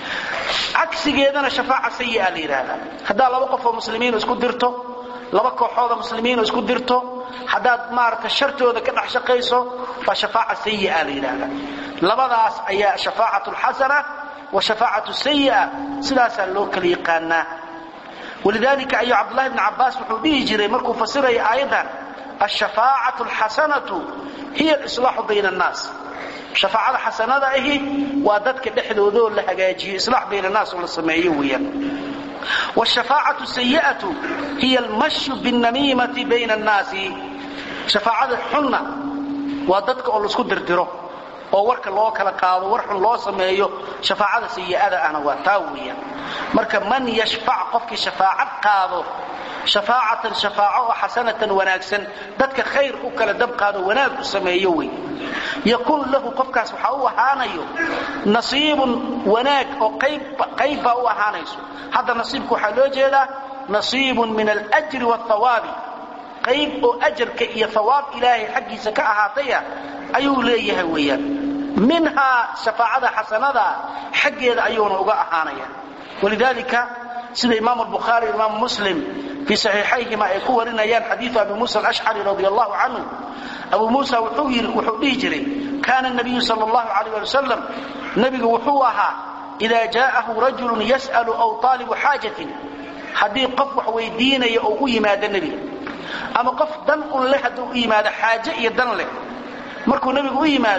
cagsigeedana shafaaca sayi'a la yidhaahda haddaad laba qofoo muslimiin isku dirto laba kooxooda muslimiin isku dirto haddaad maarata shartooda ka dhex shaqayso waa shafaaca sayi'a la yidhaahda labadaas ayaa shafaacatu lxasana wa shafaacatu sayi'a sidaasaa loo kala yaqaanaa walidalika ayuu cabdullahi bni cabbaas wuxuu dhihi jiray markuu fasiraya aayaddan alshafaacatu alxasanatu hiya alislaaxu bayna annaas shafaacada xasanada ahi waa dadka dhexdoodoo la hagaajiyo islaax bayna annaas oo la sameeyo weeyaan wshafaacatu sayi'atu hiya almashyu binnamiimati bayna annaasi shafaacada xunna waa dadka oo laisku dirdiro oo warka loo kala qaado war xun loo sameeyo shafaacada sayi'ada ahna waa taa weeyaan marka man yashfac qofkii shafaacad qaado shafaacatan shafaaco oo xasanatan wanaagsan dadka khayr u kala dabqaado wanaag u sameeyo wey yakun lahu qofkaas waxaa u ahaanayo nasiibun wanaag oo qayb baa u ahaanayso hadda nasiibka waxaa loo jeedaa nasiibun min aljri wاthawaabi qayb oo ajarka iyo hawaab ilaahay xaggiisa ka ahaataya ayuu leeyahay weeyaan minhaa shafaacada xasanada xaggeeda ayuuna uga ahaanaya walidalika sida imaam albukhaari imaam muslim fii saxiixayhima ay ku warinayaan xadiiu abi muusa alashcari radi allahu canhu abu muusa wuxuu dhihi jiray kaana nabiyu sal allahu alayh ali wasalam nebigu wuxuu ahaa ida jaa'ahu rajulun yas'alu aw taalibu xaajatin haddii qof wax weydiinaya oo u yimaado nebiga ama qof dan un leh hadduu u yimaado xaaje iyo dan leh markuu nebigu u yimaado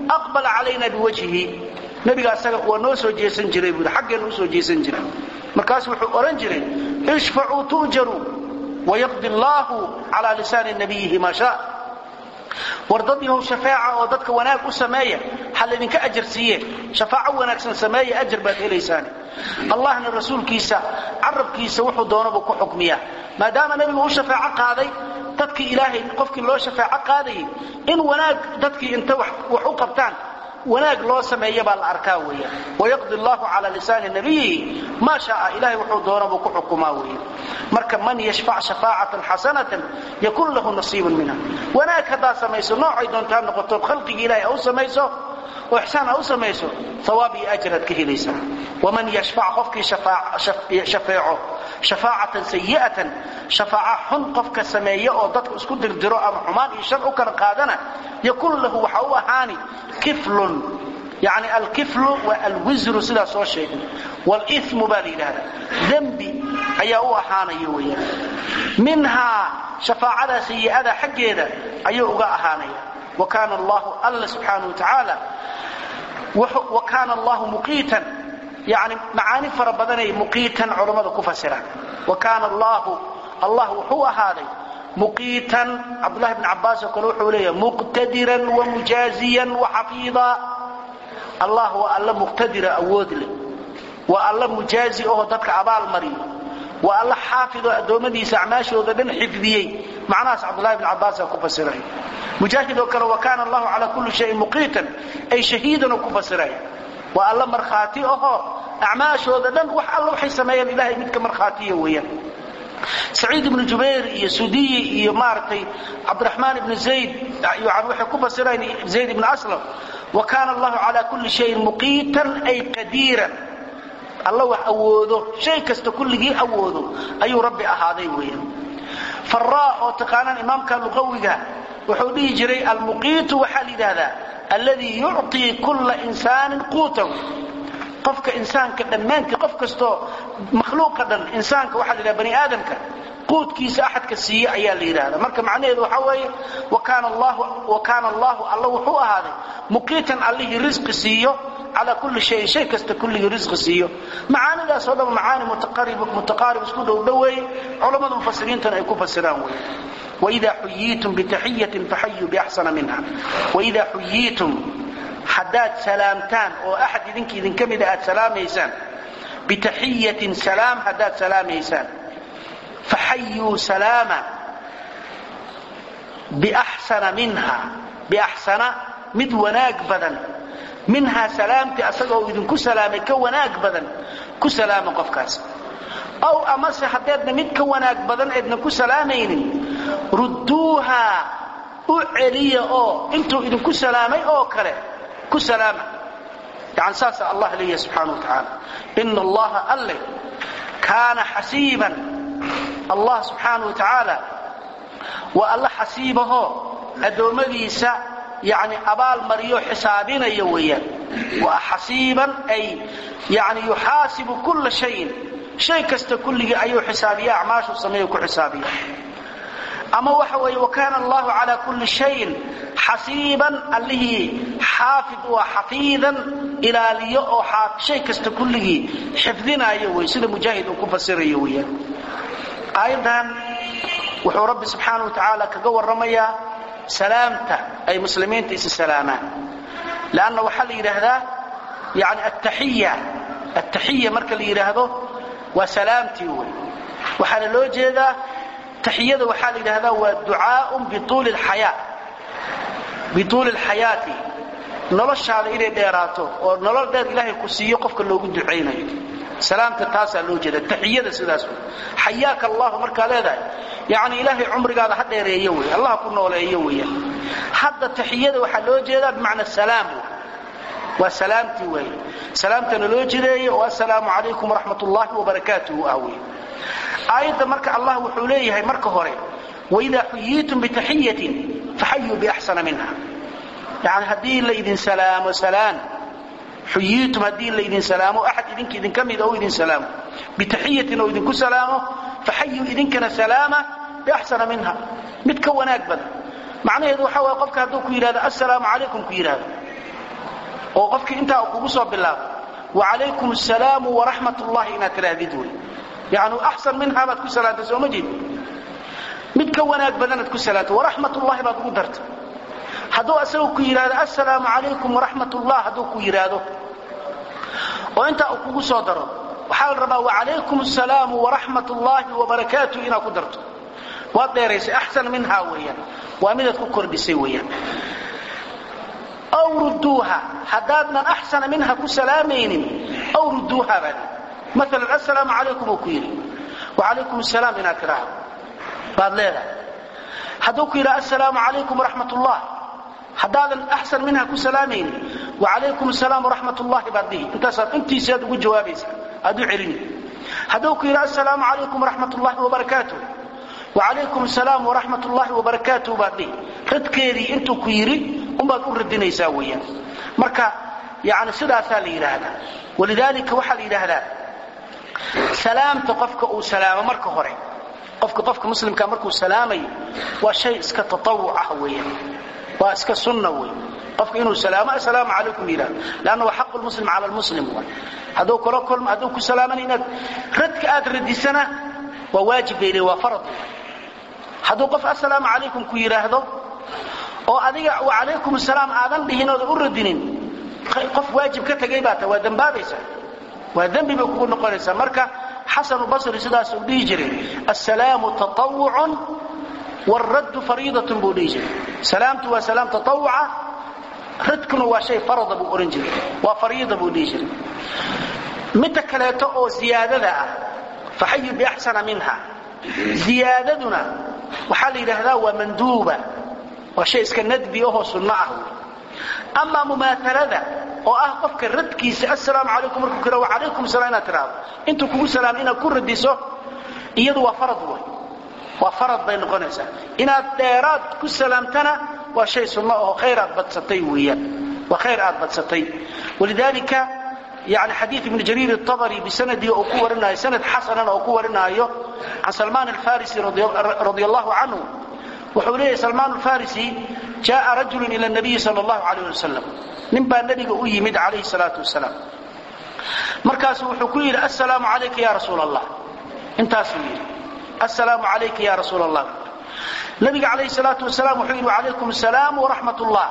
aqbala calayna biwajhihi nebiga asaga waa noo soo jeesan jiray buui xaggeenu usoo jeesan jiray markaasu wuxuu odhan jiray ishfacuu tu'jaruu wayaqdi allaahu calaa lisaani nabiyihi maa shaa war dad yahow shafaaca oo dadka wanaag u sameeya ha laydinka ajar siiye shafaaco wanaagsan sameeya ajar baad helaysaane allahna rasuulkiisa carabkiisa wuxuu doonabuu ku xukmiyaa maadaama nebigu u shafaaco qaaday dadkii ilaahay qofkii loo shafaaco qaadayay in wanaag dadkii inta wax u qabtaan wanaag loo sameeya baa la arkaa weeyaan wayaqdi allahu cala lisaani nabiyihi maa shaaa ilahay wuxuu doonabuu ku xukumaa weeyaan marka man yashfac shafaacatan xasanatan yakun lahu nasiibun minha wanaag haddaa samayso noocay doontaa noqoto khalqigii ilahay ha u samayso oo ixsaan ha u samayso hawaab iyo ajraad ka helaysaa waman yashfac qofkii shafeeco shafaacatan sayi'atan shafaaca xun qofka sameeya oo dadka isku dirdiro ama xumaan iyo shar u kala qaadana yakun lahu waxa u ahaani kiflun yani alkiflu waa alwisru sidaa soo sheegay walimu baa la yidhahda dembi ayaa u ahaanaya weyaan minhaa shafaacada sayi'ada xaggeeda ayuu uga ahaanaya wa kaana allahu alla subxaana wa tacaala wa kaana allahu muqiitan yani macaani fara badanay muqiitan culammada ku fasiraan wa kaana allahu allah wuxuu ahaaday muqiitan cabdulahi bn cabaas oo kale wuxuu leeyahay muqtadiran wamujaaziyan waxafiida allah waa alla muqtadira awood leh waa alla mujaazi oo dadka abaal mariyo waa alla xaafidoo addoommadiisa acmaashooda dhan xifdiyey macnahaas cabdulahi bn cabaasa ku fasiray mujaahid oo kale wa kaana allahu calaa kulli shayin muqiitan ay shahiidan oo ku fasiraya waa alla markhaati ahoo acmaashooda dhan wax alla waxay sameeyeen ilahay midka markhaatiya weeyaan saciid ibnu jubayr iyo sudiyi iyo maaragtay cabdiraxmaan ibnu zayd yani waxay ku fasireen zayd ibnu aslam wa kaana allahu calaa kulli shayin muqiitan ay qadiiran alla wax awoodo shay kasta kulligii awoodo ayuu rabbi ahaaday weeyaan faraa oo taqaanaan imaamka luqawiga wuxuu dhihi jiray almuqiitu waxaa la yidhaahdaa alladii yucطii kulla insaanin quutahu qofka insaanka dhammaantii qof kastoo makhluuqa dhan insaanka waxaa la yidhaha bani aadamka quudkiisa axadka siiye ayaa la yidhahda marka macnaheedu waxaa weeye wa kaana allahu alla wuxuu ahaaday muqiitan allihii risqi siiyo calaa kulli shayin shay kasta kulligii risqi siiyo macaanidaasoo dhan macaani mutaqaarib isku dhowdhoweeye culammada mufasiriintana ay ku fasiraan wey waidaa xuyiitum bitaxiyatin faxayuu biaxsana minha waidaa xuyiitum haddaad salaamtaan oo axad idinka idinka mida aad salaamaysaan bitaxiyatin salaam haddaad salaamaysaan faxayuu salaama biaxsana minha biaxsana mid wanaag badan minhaa salaamtii asagaoo idinku salaamay ka wanaag badan ku salaama qofkaas aw amase haddeedna mid ka wanaag badan eedna ku salaamaynin rudduuha u celiya oo intuu idinku salaamay oo kale ku salaama yani saasa allah leeyahay subxaana wa tacaala ina allaha alle kaana xasiiban allah subxaana wa tacaala waa alla xasiibahoo addoommadiisa yani abaal mariyo xisaabinaya weeyaan waa xasiiban ay yani yuxaasibu kulla shayin shay kasta kulligii ayuu xisaabiya acmaashu sameeyo ku xisaabiya ama waxa weeye wakaana allahu calaa kulli shayin xasiiban allihii xaafid waa xafiidan ilaaliyo oo shay kasta kulligii xifdinaayo wey sida mujaahid uu ku fasirayo weeyaan aayaddan wuxuu rabbi subxaana wa tacaala kaga warramayaa salaamta ay muslimiinta isi salaamaan lanna waxaa la yidhaahdaa yani attaxiya attaxiya marka la yidhaahdo waa salaamtii wey waxaana loo jeedaa taxiyada waxaa la yidhahdaa waa ducaaun bituuli lxayaa bituuli lxayaati noloshaada inay dheeraato oo nolol dheer ilaahay ku siiyo qofka loogu ducaynayo salaamta taasaa loo jeeda taxiyada sidaas wey xayaaka allahu markaa leedahay yani ilaahay cumrigaada ha dheereeyo wey allah ku nooleeyo weeyaan hadda taxiyada waxaa loo jeedaa bimacna salaam waa salaamtii weeye salaamtana loo jireeyo oo assalaamu calaykum waraxmat ullaahi wabarakaatuhu ah wey aayadda marka allah wuxuu leeyahay marka hore waidaa xuyiitum bitaxiyatin faxayuu biaxsana minha yani haddii laydin salaamo salaan xuyiitum haddii laydin salaamo axad idinka idinka mida oo idin salaamo bitaxiyatin oo idinku salaamo faxayuu idinkana salaama biaxsana minha mid ka wanaag badan macnaheedu waxa waye qofka hadduu ku yidhahdo assalaamu calaykum ku yidhahdo oo qofkii intaa kugu soo bilaabo wacalaykum asalaamu waraxmat ullahi inaad tidhaahdid wey yani axsan minhaa baad ku salaantay sooma jeed mid ka wanaag badanaad ku salaantay waraxmat ullahi baad ugu dartay hadduu asagu ku yidhahdo assalaamu calaykum waraxmat ullah hadduu ku yidhaahdo oo intaa uu kugu soo daro waxaa la rabaa wacalaykum asalaamu waraxmat ullaahi wabarakaatu inaad ku darto waad dheeraysay axsan minhaa weeyaan waa midaad ku kordhisay weeyaan aw rudduuha haddaadnan axsana minha ku salaamaynin aw rudduuha baad maalan assalaamu calaykum uu ku yidhi wacalaykum asalaam inaad tidhaahdo baad leedahay hadduu ku yidhaha assalaamu calaykum waraxmat ullah haddaadan axsan minha ku salaamaynin wacalaykum asalaam waraxmat ullahi baad dhihi intaasaad intiisaad ugu jawaabaysaa aad u celini hadduu ku yidhaha assalaamu calaykum waraxmat ullahi wabarakaatu wacalaykum asalaam waraxmat ullahi wabarakaatu baad dhihi radkeedii intuu ku yidhi umbaad u radinaysaa weeyaan marka yani sidaasaa la yidhaahdaa walidaalika waxaa la yidhaahdaa salaamta qofka uu salaamo marka hore qofka qofka muslimka markuu salaamayo waa shay iska tatawuc ah weeyaan waa iska sunna wey qofka inuu salaamo assalaamu calaykum yidhahdo leanna waa xaqu lmuslim cala lmuslim wa hadduu kula kulmo hadduu ku salaamana inaad radka aad radisana waa waajib bay leeyihin waa farad hadduu qof assalaamu calaykum ku yidhaahdo oo adiga wacalaykum asalaam aadan dhihin oodan u radinin qof waajib ka tegay baa ta waa dembaabaysaa waa dembi bay kugu noqonaysaa marka xasanu basri sidaas uu dhihi jiray assalaamu tatawucun wاraddu fariidatun buu dhihi jiray salaamtu waa salaam tatawuca radkuna waa shay farada buu ohan jiray waa fariida buu dhihi jiray midta kaleeto oo ziyaadada ah faxayu biaxsana minha ziyaadaduna waxaa la yidhaahdaa waa manduuba waa shay iska nadbi ahoo sunno ah amaa mumaahalada oo ah qofka radkiisa assalaamu calaykum markuu kira wacalaykum salaam inaad tidhaahdo intuu kugu salaam inaad ku radiso iyadu waa farad wey waa farad bay noqonaysaa inaad dheeraad ku salaamtana waa shay sunno aho khayr aad badsatay weeyaan waa khayr aad badsatay walidaalika yani xadiid ibn jariir الطabri bisanadii oo ku warinaayo sanad xasanana oo ku warinaayo can salmaan alfarisi radi allahu canhu wuxuu leeyahy salmaan alfarisi jaءa rajulu ilى الnabiyi salى اllahu alayh wasalam nin baa nebiga u yimid calayhi الsalaatu wasalaam markaasu wuxuu ku yidhi assalaamu calayka ya rasuul allah intaasuu yidhi assalaamu calayka ya rasuul allah nabiga calayhi الsalaatu wasalaam wuxuu yidhi wacalaykum asalaam waraxmat ullah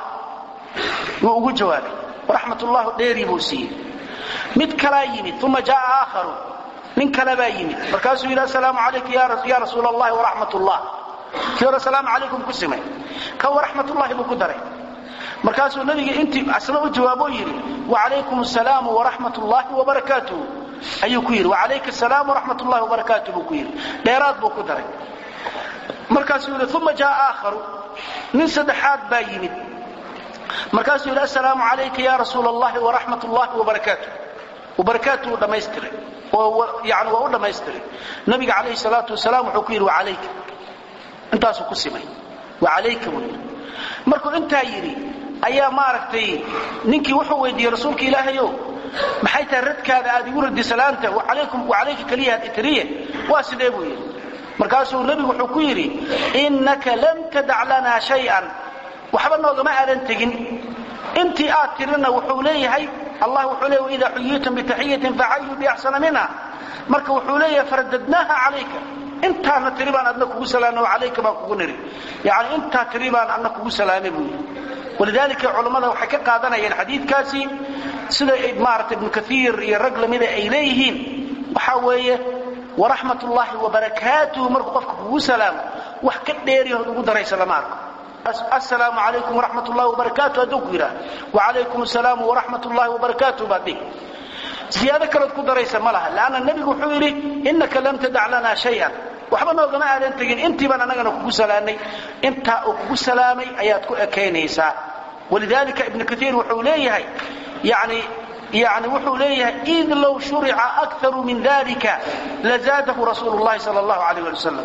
wuu ugu jawaabay waraxmat ullahu dheerii buu siiyey mid kalaa yimid uma jaءa aakharu nin kale baa yimid markaasuu yidhi assalaamu calayka ya rasuul allahi waraxmat ullah kii hore asalaamu calaykum ku simay kan waraxmatullahi buu ku daray markaasuu nabiga intii asna u jawaabo yidhi wacalaykum asalaam waraxmat ullahi wabarakaatuh ayuu ku yidhi wacalayka asalaam waraxmat ullahi wabarakaatuh buu ku yidhi dheeraad buu ku daray markaasuu yidhi uma jaءa aakharu nin saddexaad baa yimid markaasuu yidhi assalaamu calayka ya rasuul allahi waraxmat ullahi wabarakaatuh wabarakaatuhu dhammaystiray oo yani waa u dhammaystiray nabiga calayhi salaatu wasalaam wuxuu ku yidhi wacalayka intaasuu ku simay wacalayka buu yidhi markuu intaa yidhi ayaa maaragtay ninkii wuxuu weydiiyey rasuulka ilaahayow maxay tahay radkaada aad igu radi salaanta wacalayka keliyaad itiriye waa sidee buu yidhi markaasuu nebigu wuxuu ku yidhi innaka lam tadac lanaa shay-an waxba noogama aadan tegin intii aad tirina wuxuu leeyahay allah wuxuu leeya waidaa xuyiitum bitaxiyatin faxayuu biaxsana minha marka wuxuu leeyahay faradadnaaha calayka intaana tiri baan adna kugu salaamay calayka baan kugu niri yani intaa tiri baan adna kugu salaamay buu yidhi walidaalika culammada waxay ka qaadanayeen xadiidkaasi sida maarata ibnu kaiir iyo rag lamida ay leeyihiin waxaa weeye waraxmat ullaahi wabarakaatuhu markuu qofka kugu salaamo wax ka dheeriyahood ugu daraysa lama arko assalaamu calaykum waraxmat ullahi wabarakaatu hadduu ku yidhaha wacalaykum assalaamu waraxmat ullahi wabarakaatuh baad dhihi ziyaado kalood ku daraysa ma laha lanna nebigu wuxuu yidhi innaka lam tadac lana shayan waxba noogama aadan tegin intii baan annagana kugu salaamay intaa uu kugu salaamay ayaad ku ekaynaysaa walidalika ibnu kaiir wuxuu leeyahay yani yani wuxuu leeyahay id low shurica akaru min dalika lazaadahu rasuulu llahi sal allahu alayh ali wasalam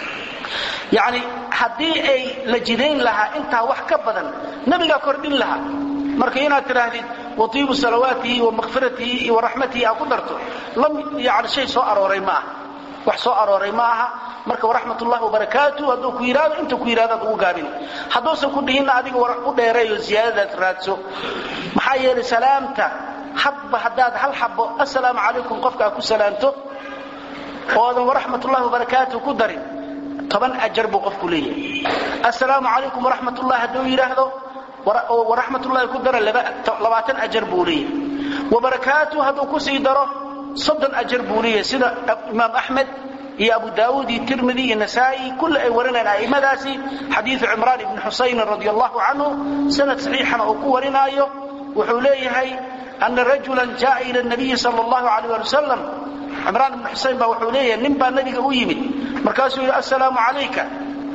yani haddii ay la jidayn lahaa intaa wax ka badan nabigaa kordhin lahaa marka inaad tidhaahdid waiibu salawaatihi wa makfiratihi iyo waraxmatihi aa ku darto yani shay soo arooray ma ah wax soo arooray ma aha marka waraxmatullahi wabarakaatu hadduu ku yidhahdo inta ku yidhahdaad ugu gaabin hadduusan ku dhihinna adiga u dheereeyo ziyaadadaad raadso maxaa yeelay salaamta hadba haddaad hal xabo assalaamu calaykum qofkaa ku salaamto oodan waraxmatullahi wabarakaatu ku darin toban ajar buu qofku leeyahay assalaamu calaykum waraxmatullahi hadduu yidhaahdo waraxmatullahi ku dara labaatan ajar buu leeyahay wabarakaatu hadduu kusii daro soddon ajar buu leeyahay sida imaam axmed iyo abu daauud iyo tirmidi iyo nasaai kulle ay warinayaan a'immadaasi xadiidu cimraan ibni xusaynin radi allahu canhu sanad saxiixana uu ku warinaayo wuxuu leeyahay ana rajulan jaaa ila nabiyi sal allahu alayh ali wasalam cimraan ibni xusayn baa wuxuu leeyahay nin baa nabiga u yimid markaasuu yidhi assalaamu calayka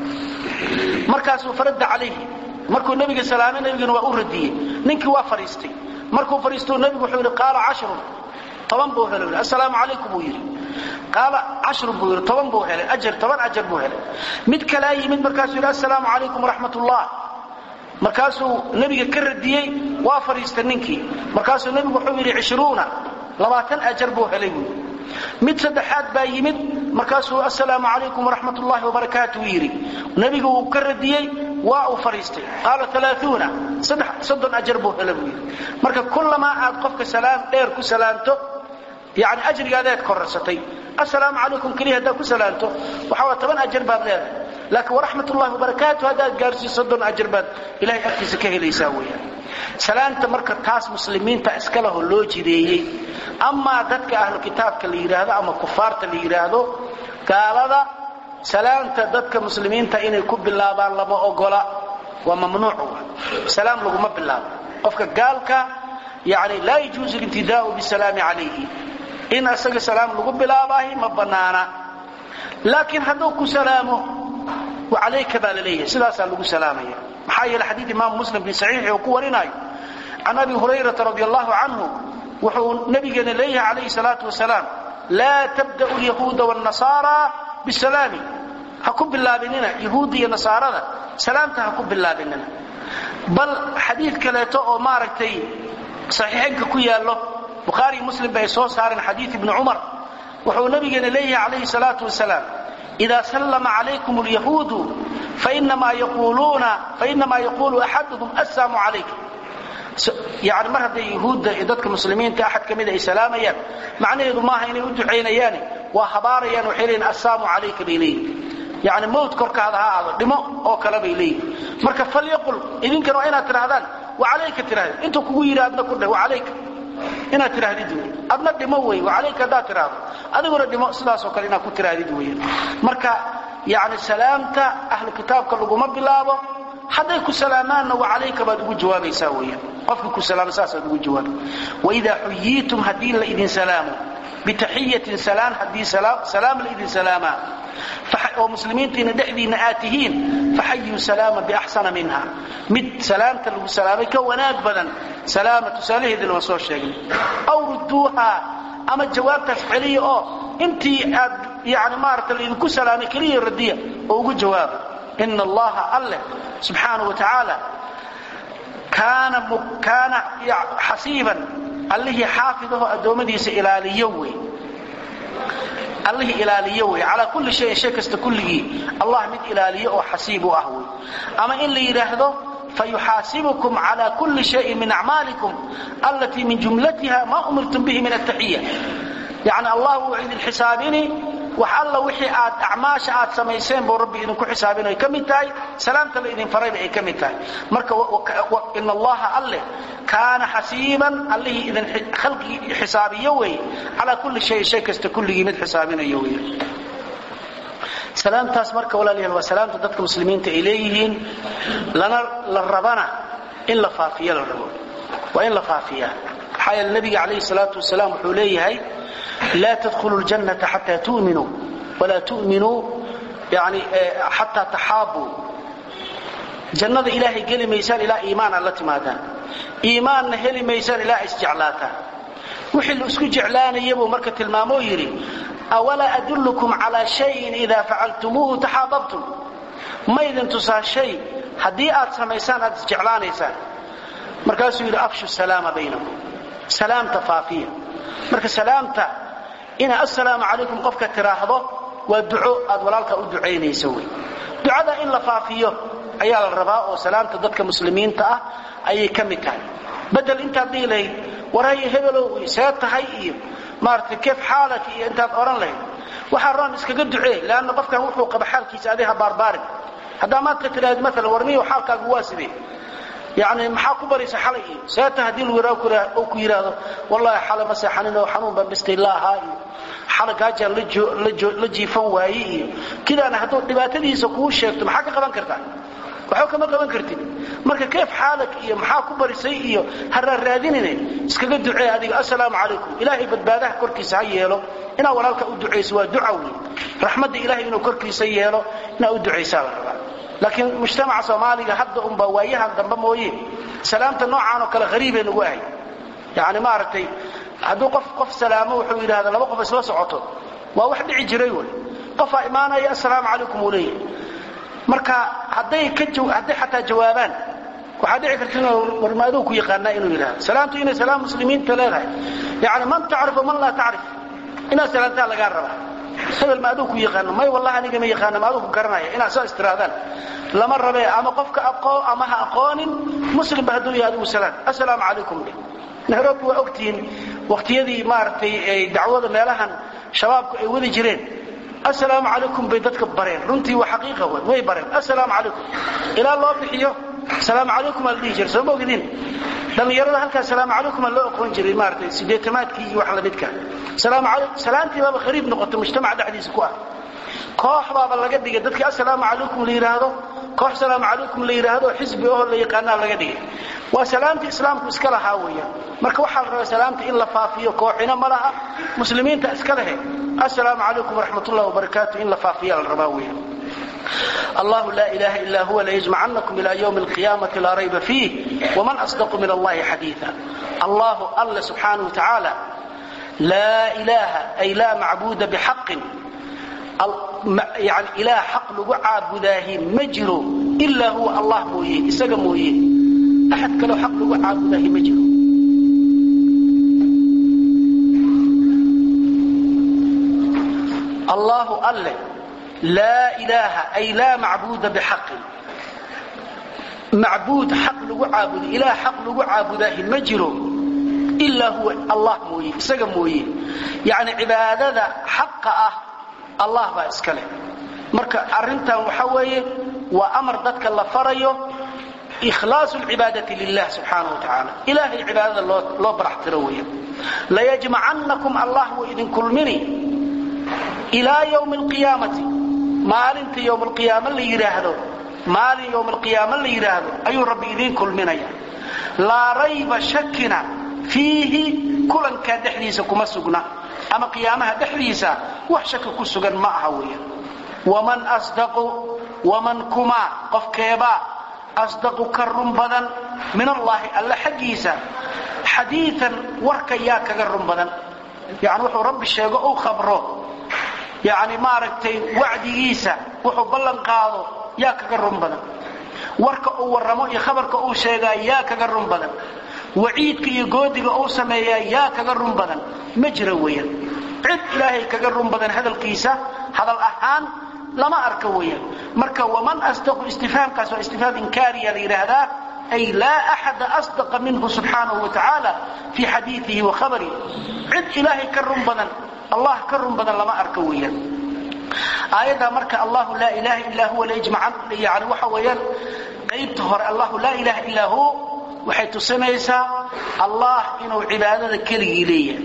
markaasuu faradda calayhi markuu nebiga salaamay nebiguna waa u radiyey ninkii waa fadhiistay markuu fadhiistou nebigu wuxuu yidhi qaala cashrun toban buu helay assalaamu calaykum buu yidhi qaala cashrun buu yidhi toban buu helay ajar toban ajar buu helay mid kalaa yimid markaasuu yidhi assalaamu calaykum waraxmat ullah markaasuu nebiga ka radiyey waa fadhiistay ninkii markaasuu nebigu wuxuu yidhi cishruuna labaatan ajar buu helay buu yidhi mid saddexaad baa yimid markaasuu assalaamu calaykum waraxmat ullahi wabarakaatu yidhi nebigu wuu ka radiyey waa uu fadhiistay qaala alaaثuuna soddon ajar buu hela buu yidhi marka kullamaa aad qofka salaam dheer ku salaamto yani ajrigaadaad korarsatay assalaamu calaykum keliya haddaad ku salaamto waxaa waa toban ajar baad leedahay laakiin waraxmat ullahi wabarakaatu haddaad gaarsiiso soddon ajar baad ilahay agtiisa ka helaysaa weeyaan salaanta marka taas muslimiinta iskaleho loo jideeyey amaa dadka ahlu kitaabka la yidhaahdo ama kufaarta la yidhaahdo gaalada salaanta dadka muslimiinta inay ku bilaabaan lama ogola waa mamnuuc salaam laguma bilaabo qofka gaalka yani laa yajuuzu libtidaau bisalaami calayhi in asaga salaam lagu bilaabaahi ma bannaana laakiin hadduu ku salaamo alayka baa la leeyahay sidaasaa lagu salaamaya maxaa yeele xadiid imaamu muslim fi saxiixi uu ku warinaayo can abi hurayrata radi allahu canhu wuxuu nabigeena leeyahay calayhi salaatu wasalaam laa tabda'u lyahuuda wاnnasaara bisalaami ha ku bilaabinina yahuudda iyo nasaarada salaamta ha ku bilaabinina bal xadiid kaleeto oo maaragtay saxiixaynka ku yaallo bukhaariyo muslim ba ay soo saareen xadiid ibni cumar wuxuu nabigeena leeyahay calayhi salaatu wasalaam إذا سلم عليكم اليهود فإنما يقولون فإنما يقول أحدهم السلام عليك يعني mar hadday yahuudda iyo dadka muslimiinta axad ka mid ay salaamayaan macnaheedu maaha inay u ducaynayaane waa habaarayaan waxay leeyihin assalaamu calayka bay leeyihin yani mawt korkaada ha aado dhimo oo kale bay leeyihin marka falyaqul idinkana waa inaad tidhahdaan wacalayka tidhahdeen intuu kugu yidhi adna ku dheh wacalayka inaad tidhaahdid wey adna dhimo wey wacalayka haddaad tidhaahdo adiguna dhimo sidaasoo kale inaad ku tidhaahdid weyan marka yani salaamta ahlu kitaabka laguma bilaabo hadday ku salaamaanna wacalayka baad ugu jawaabaysaa weyan qofkii ku salaama saasaad ugu jawaabi waidaa xuyiitum haddii la idin salaamo bitaxiyatin salaan haddii salaam la idin salaamaa oo muslimiintiina dhexdiinna aad tihiin faxayuu salaama biaxsana minha mid salaamta lagu salaamay ka wanaag badan salaama tusaalaheedina waan soo sheegnay aw rudduuha ama jawaabtaas celiya oo intii aad yani maarata laidinku salaamay keliya radiya oo ugu jawaaba ina allaha alleh subxaanahu wa tacaala kaana xasiiban allihii xaafidaho addoommadiisa ilaaliyo wey allihii ilaaliyo wey calaa kulli shayin shay kasta kulligii allah mid ilaaliyo oo xasiib u ah wey ama in la yidhaahdo fayuxaasibukum cala kulli shayin min acmaalikum allatii min jumlatiha ma umirtum bihi min ataxiya yani allah wuu idin xisaabini wax alla wixii aad acmaasha aad samayseen buu rabbi idinku xisaabin ay ka mid tahay salaamta la idin farayba ay ka mid tahay marka in allaha alleh kaana xasiiban allihii idin khalqigii xisaabiyo wey calaa kulli shayin shay kasta kulligii mid xisaabinayo wey salaamtaas marka walaalayaal waa salaamta dadka muslimiinta ay leeyihiin lana la rabana in la faafiyo la rabo waa in la faafiyaa maxaa yeele nabiga calayhi salaatu wasalaam wuxuu leeyahay laa tadkhulu ljannata xataa tu'minuu walaa tu'minuu yani xataa taxaabuu jannada ilaahay geli maysaan ilaa iimaan aad la timaadaan iimaanna heli maysaan ilaa isjeclaataan wixii la isku jeclaanaya buu marka tilmaamoo yidhi awalaa adullukum calaa shayin idaa facaltumuuhu taxaababtum maydin tusaa shay haddii aad samaysaan aad isjeclaanaysaan markaasuu yidhi afshu salaama baynakum salaamta faafiya marka salaamta ina assalaamu calaykum qofka tiraahdo waa duco aad walaalka u ducaynayso wey ducada in la faafiyo ayaa la rabaa oo salaamta dadka muslimiinta ah ayay ka mid tahay bedel intaad dhihi lahayd warhaye hebelow see tahay iyo maaragtay keef xaalak iyo intaad odhan lahayd waxaa roon iskaga ducee leanna qofkan wuxuu qaba xaalkiisa adiha baarbaarin haddaa maanta tidhaahd maalan warniyo xaalkaagu waa sidee yani maxaa ku baraysa xalay iyo seeta haddii lagu ku yidhaahdo wallahi xalay ma seexanin oo xanuun baan bistay la ahaa iyo xalay gaajaan la jiifan waaye iyo kidaana hadduu dhibaatadiisa kuu sheegto maxaa ka qaban kartaa waxba kama qaban kartid marka keef xaalak iyo maxaa ku barisay iyo haraaraadinine iskaga ducee adiga assalaamu calaykum ilaahay badbaadaha korkiisa ha yeelo inaad walaalka u ducayso waa duca wey raxmadda ilahay inuu korkiisa yeelo inaad u ducaysaa la rabaa laakiin mujtamaca soomaaliga hadda unba waayahan dambe mooye salaamta noocaan oo kale hariibay nagu ahay yani maaragtay hadduu qof qof salaamo wuxuu yidhahda laba qof isla socoto waa wax dhici jiray wey qofaa imaanaya assalaamu calaykum uu leeyahay marka hadday hadday xataa jawaabaan waxaa dhici karta inuu warmaaduu ku yaqaanaa inuu yidhahdo salaamtu inay salaam muslimiinta leedahay yani man tacrifu man laa tacrif inaad salaamtaa lagaa rabaa hebel ma aduu ku yaqaano may wallahi aniga ma yaqaana ma aduu ku garanaya inaad soo istiraadaan lama rabe ama qofka aqoo ama ha aqoonin muslimba hadduu yahay adigu salaam assalaamu calaykum dheh nairobi waa ogtihiin waqtiyadii maaragtay dacwada meelahan shabaabku ay wadi jireen assalaamu calaykum bay dadka bareen runtii waa xaqiiqa wey way bareen assalaamu calaykum ilaa loo bixiyo salaamu calaykum aa la dhihi jira soo ma ogidin dhallinyarada halkaa salaamu calaykum aa loo aqoon jiray maaratay sideetamaadkii iyo wax lamidka salaamu calaykum salaantii baaba khariib noqotay mujtamaca dhexdiisa ku ah koox baaba laga dhigay dadkii assalaamu calaykum la yidhaahdo koox salaamu calaykum la yidhaahdo xisbi oo la yaqaanaa laga dhigay waa salaamtii islaamku iska lahaa weeyaan marka waxaa la rabaa salaamta in la faafiyo kooxina ma laha muslimiinta iska lehe assalaamu calaykum waraxmat ullahi wabarakaatu in la faafiya la rabaa weeyaan الله لا إله إلا هو ليجمعنكم إلى يوم القيامة لا ريب فيه ومن أصدق من الله حديثا الله الله سبحانه وتعالى لا إله أي لا معبود بحق يعني إله حق لغو عابداه مجرو إلا هو الله مويه إساق مويه أحد كلو حق لغو عابداه مجرو الله الله لا إله أي لا معبود بحق معبود حق لغو عابد إله حق لغو عابده مجرو إلا هو الله مويه إساق مويه يعني عبادة حق أه الله با إسكاله مركا أرنتا وحوية وأمر ذاتك الله فريه إخلاص العبادة لله سبحانه وتعالى إله العبادة لو برح ترويه لا يجمعنكم الله وإذن كل مني إلى يوم القيامة maalinta yowm alqiyaama la yidhaahdo maalin yowm alqiyaama la yidhaahdo ayuu rabbi idiin kulminaya laa rayba shakina fiihi kulankaa dhexdiisa kuma sugna ama qiyaamaha dhexdiisa wax shaki ku sugan ma aha weeyaan waman asdaqu waman kumaa qofkeebaa asdaqu ka run badan min allaahi alla xaggiisa xadiian warka yaa kaga run badan yani wuxuu rabbi sheego u khabro yani maaragtay wacdigiisa wuxuu ballan qaado yaa kaga run badan warka uu warramo iyo khabarka uu sheegaa yaa kaga run badan waciidka iyo goodiga uu sameeyaa yaa kaga run badan ma jira weeyaan cid ilaahay kaga run badan hadalkiisa hadal ahaan lama arka weeyaan marka waman asdaqu istifhaamkaas waa istifhaam inkaariya la yidhaahdaa ay laa axada asdaqa minhu subxaanahu wa tacaala fii xadiiihi wa khabarihi cid ilaahay ka run badan allah ka run badan lama arka weeyaan aayadda marka allahu laa ilaaha illaa huwa layajmacan yani waxa weeyaan qaybta hore allahu laa ilaha illaa hu waxay tusinaysaa allah inuu cibaadada keligii leeyahay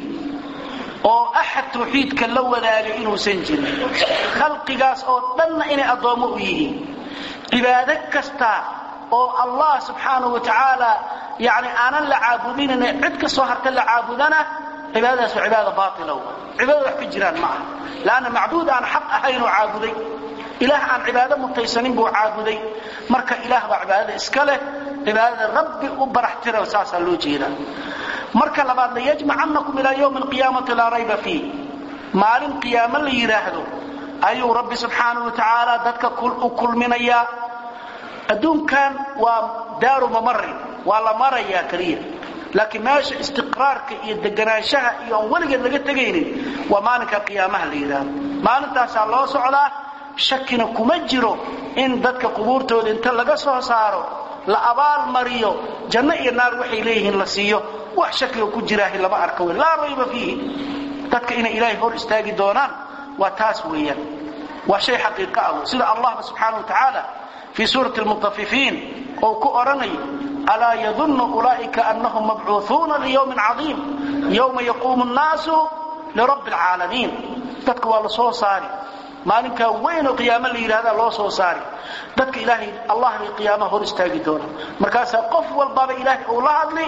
oo axad tawxiidka la wadaagay inuusan jirin khalqigaas oo dhanna inay addoommo u yihiin cibaado kasta oo allah subxaanahu wa tacaala yani aanan la caabudinayna cid ka soo harta la caabudana cibaadadaas waa cibaada baailow cibaadada wax ka jiraan ma aha lanna macbuud aan xaq ahaynuu caabuday ilaah aan cibaado mutaysanin buu caabuday marka ilaah baa cibaadada iska leh cibaadada rabbi u baraxtira saasaa loo jeedaa marka labaad layajmacannakum ilaa ywmi alqiyaamati laa rayba fiih maalin qiyaamo la yidhaahdo ayuu rabbi subxaanahu wa tacaala dadka u kulminayaa adduunkan waa daaru mamarin waa la marayaa keliya laakiin meesha istiqraarka iyo deganaanshaha iyo aan weligeed laga tegaynin waa maalinka qiyaamaha la yidhaahdo maalintaasaa loo socdaa shakina kuma jiro in dadka qubuurtooda inta laga soo saaro la abaal mariyo janno iyo naar waxay leeyihiin la siiyo wax shakiga ku jiraahi lama arka wey laa rayba fiihi dadka inay ilaahay hor istaagi doonaan waa taas weeyaan waa shay xaqiiqa ah wey sida allahba subxaana wa tacaala fii suurati almutafifiin oo ku odhanayo alaa yadunnu ulaa'ika annahum mabcuuhuuna liyowmin cadiim yowma yaquumu nnaasu lirabbi alcaalamiin dadka waa la soo saari maalinkaa weyn oo qiyaamo la yidhahdaa loo soo saari dadka ilaahay allah bay qiyaamaha hor istaagi doonaan markaasaa qof walbaba ilaahay uu la hadli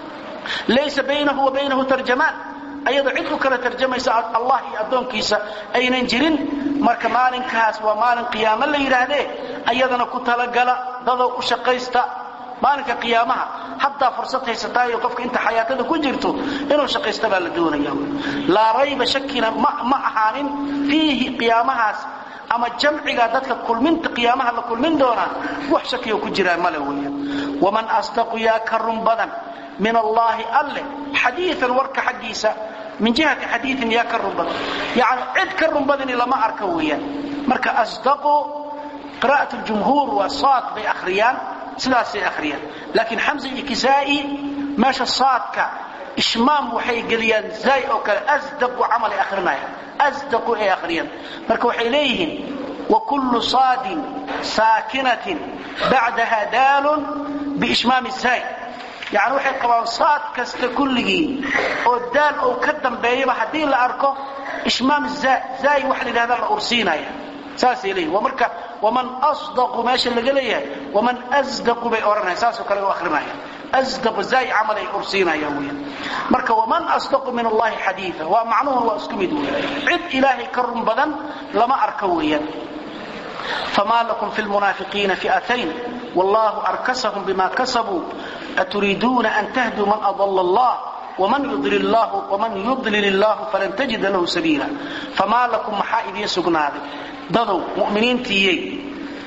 laysa baynahu wa baynahu tarjamaan ayadoo cid u kala tarjamaysa allah iyo addoonkiisa aynan jirin marka maalinkaas waa maalin qiyaamo la yidhaahdee ayadana ku talagala dadoo u shaqaysta maalinka qiyaamaha haddaa fursad haysataayo qofka inta xayaatada ku jirto inuu shaqaysta baa la doonaya laa rayba shakina ma ahaanin fiihi qiyaamahaas ama jamciga dadka kulminta qiyaamaha la kulmin doonaa wax shakiyo ku jiraa male weeyaan waman asdaqu yaa ka run badan min allaahi alle xadiian warka xaggiisa min jihati xadiiin yaa ka run badan yani cid ka run badani lama arka weeyaan marka asdaqu qira'at ljumhuur waa saad bay akhriyaan sidaasay akhriyaan laakiin xamsa iyo kisaa'i meesha saadka ishmaam waxay geliyaan zaay oo kale asdaqu camal ay akhrinayaan asdaqu ay akhriyaan marka waxay leeyihiin wakullu saadin saakinatin bacdaha daalun biishmaami zaay yani waxay qabaan saad kasta kulligii oo daal ou ka dambeeyaba haddii la arko ishmaam zaay waxa la yidhahda la ursiinaya saasay leeyihin waa marka waman asdaqu meesha laga leeyahay waman asdaqu bay odhanaya saasoo kale u akhrinaya asdaqu zaay camal ay ursiinayaan weeyaan marka waman asdaqu min allahi xadiida waa macnuhun waa isku mid weeyaan cid ilaahay ka run badan lama arka weeyaan فما لكم في المنافقين فئتين والله أركسهم بما كسبوا أتريدون أن تهدوا من أضل الله ومن يضلل الله ومن يضلل الله فلن تجد له سبيلا فما لكم محائدين سقناد ضدوا مؤمنين تيي